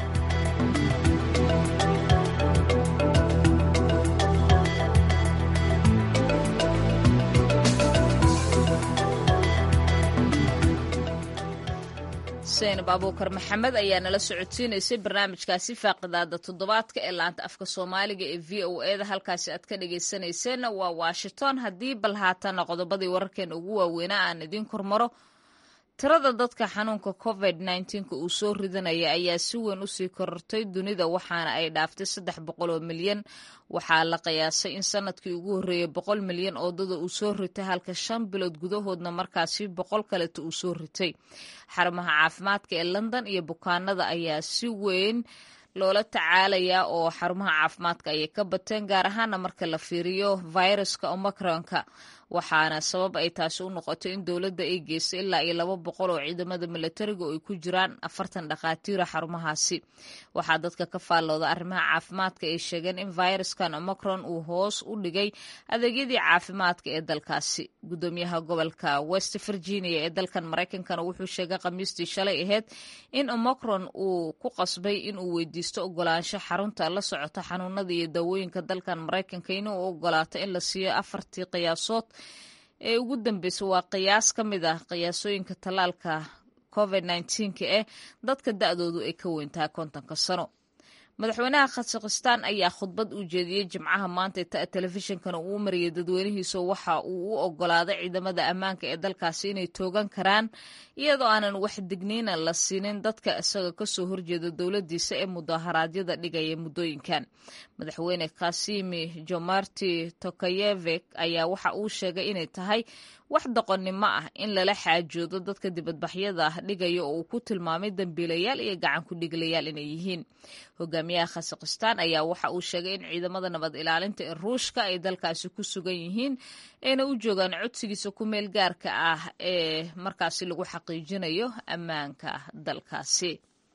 xuseen abuukar maxamed ayaa nala socodsiinaysay barnaamijkaasi faaqidaada toddobaadka ee laanta afka soomaaliga ee v o eda halkaasi aad ka dhageysanayseena waa washington haddii bal haatana qodobadii wararkeena ugu waaweynaa aan idiin kormaro tirada dadka xanuunka covid nka uu soo ridanaya ayaa si weyn usii korortay dunida waxaana ay dhaaftay saddex boqol oo milyan waxaa la qiyaasay in sanadkii ugu horreeyay boqol milyan oo dada uu soo ritay halka shan bilood gudahoodna markaasi boqol kaleeta uu soo ritay xarumaha caafimaadka ee london iyo bukaanada ayaa si weyn loola tacaalayaa oo xarumaha caafimaadka ayay ka bateen gaar ahaana marka la fiiriyo viruska omicronka waxaana sabab ay taasi u noqotay in dowladda ay geystay ilaa iyo laba boqol oo ciidamada milatariga oo ay ku jiraan afartan dhakhaatiira xarumahaasi waxaa dadka ka faallooda arrimaha caafimaadka ay sheegeen in viruskan omicron uu hoos u dhigay adeegyadii caafimaadka ee dalkaasi gudoomiyaha gobolka west virginia ee dalkan maraykankana wuxuu sheegay khamiistii shalay ahayd in omicron uu ku qasbay inuu weydiisto ogolaansho xarunta la socota xanuunada iyo daawooyinka dalkan maraykanka inuu ogolaato in la siiyo afartii qiyaasood ee ugu dambeysay waa qiyaas ka mid ah qiyaasooyinka tallaalka covid nka eh dadka da-doodu ay ka weyntahay kontonka sano madaxweynaha khasakhistaan ayaa khudbad u jeediyey jimcaha maanta telefishinkana uu mariyay dadweynihiisa waxa uu u ogolaaday ciidamada ammaanka ee dalkaasi inay toogan karaan iyadoo aanan wax digniina la siinin dadka isaga kasoo horjeeda dowladiisa ee mudaharaadyada dhigaya muddooyinkan madaxweyne kasimi jomarti tokayevek ayaa waxa uu sheegay inay tahay wax doqonnimo ah in lala xaajoodo dadka dibadbaxyada dhigaya oo uu ku tilmaamay dambiilayaal iyo gacan ku dhiglayaal inay yihiin hogaamiyaha khasakhistaan ayaa waxa uu sheegay in ciidamada nabad ilaalinta ee ruushka ay dalkaasi ku sugan yihiin ayna u joogaan codsigiisa ku meel gaarka ah ee markaasi lagu xaqiijinayo ammaanka dalkaasi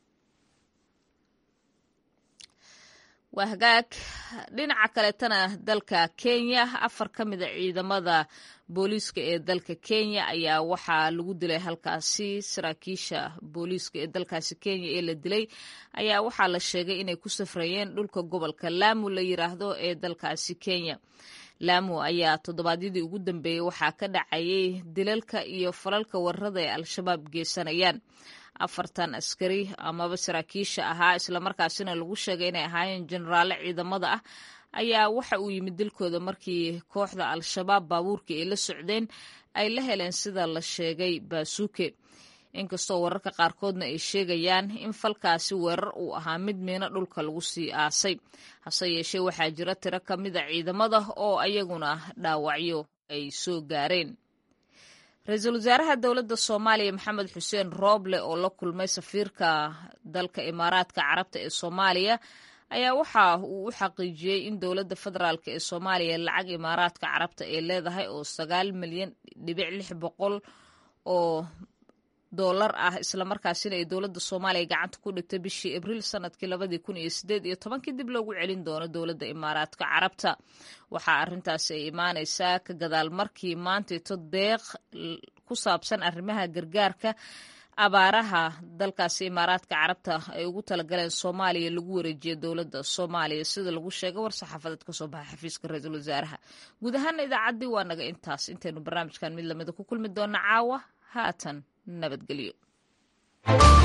waa hagaag dhinaca kaleetana dalka kenya afar ka mid a ciidamada booliiska ee dalka kenya ayaa waxaa lagu dilay halkaasi saraakiisha booliiska ee dalkaasi kenya ee la dilay ayaa waxaa la sheegay inay ku safrayeen dhulka gobolka laamu la yiraahdo ee dalkaasi kenya laamu ayaa toddobaadyadii ugu dambeeyey waxaa ka dhacayay dilalka iyo falalka warrada ee al-shabaab geysanayaan afartan askari amaba saraakiisha ahaa islamarkaasina lagu sheegay inay ahaayeen jenaraalle ciidamada ah ayaa waxa uu yimid dilkooda markii kooxda al-shabaab baabuurkii ay la socdeen ay la heleen sida la sheegay baasuuke inkastoo wararka qaarkoodna ay sheegayaan in falkaasi weerar uu ahaa mid miino dhulka lagu sii aasay hase yeeshee waxaa jira tiro ka mida ciidamada oo ayaguna dhaawacyo ay soo gaareen ra-iisul wasaaraha dowladda soomaaliya maxamed xuseen rooble oo la kulmay safiirka dalka imaaraadka carabta ee soomaaliya ayaa waxa uu u xaqiijiyey in dowladda federaalk ee soomaaliya lacag imaaraadka carabta ay leedahay oo sagaal milyan dhibic lix boqol oo doolar ah islamarkaasina ay dowladda soomaaliya gacanta ku dhigtay bishii abriil sanadkii labadii kun iyo sideed iyo tobankii dib loogu celin doono dowladda imaaraadka carabta waxaa arrintaasi ay imaaneysaa ka gadaal markii maantaito deeq ku saabsan arrimaha gargaarka abaaraha dalkaasi imaaraadka carabta ay ugu talagaleen soomaaliya lagu wareejiyay dowladda soomaaliya sida lagu sheegay war saxaafadeed kasoo baxa xafiiska ra-iisul wasaaraha guud ahaana idaacaddii waa naga intaas intaynu barnaamijkan mid lamida ku kulmi doona caawa haatan nabadgelyo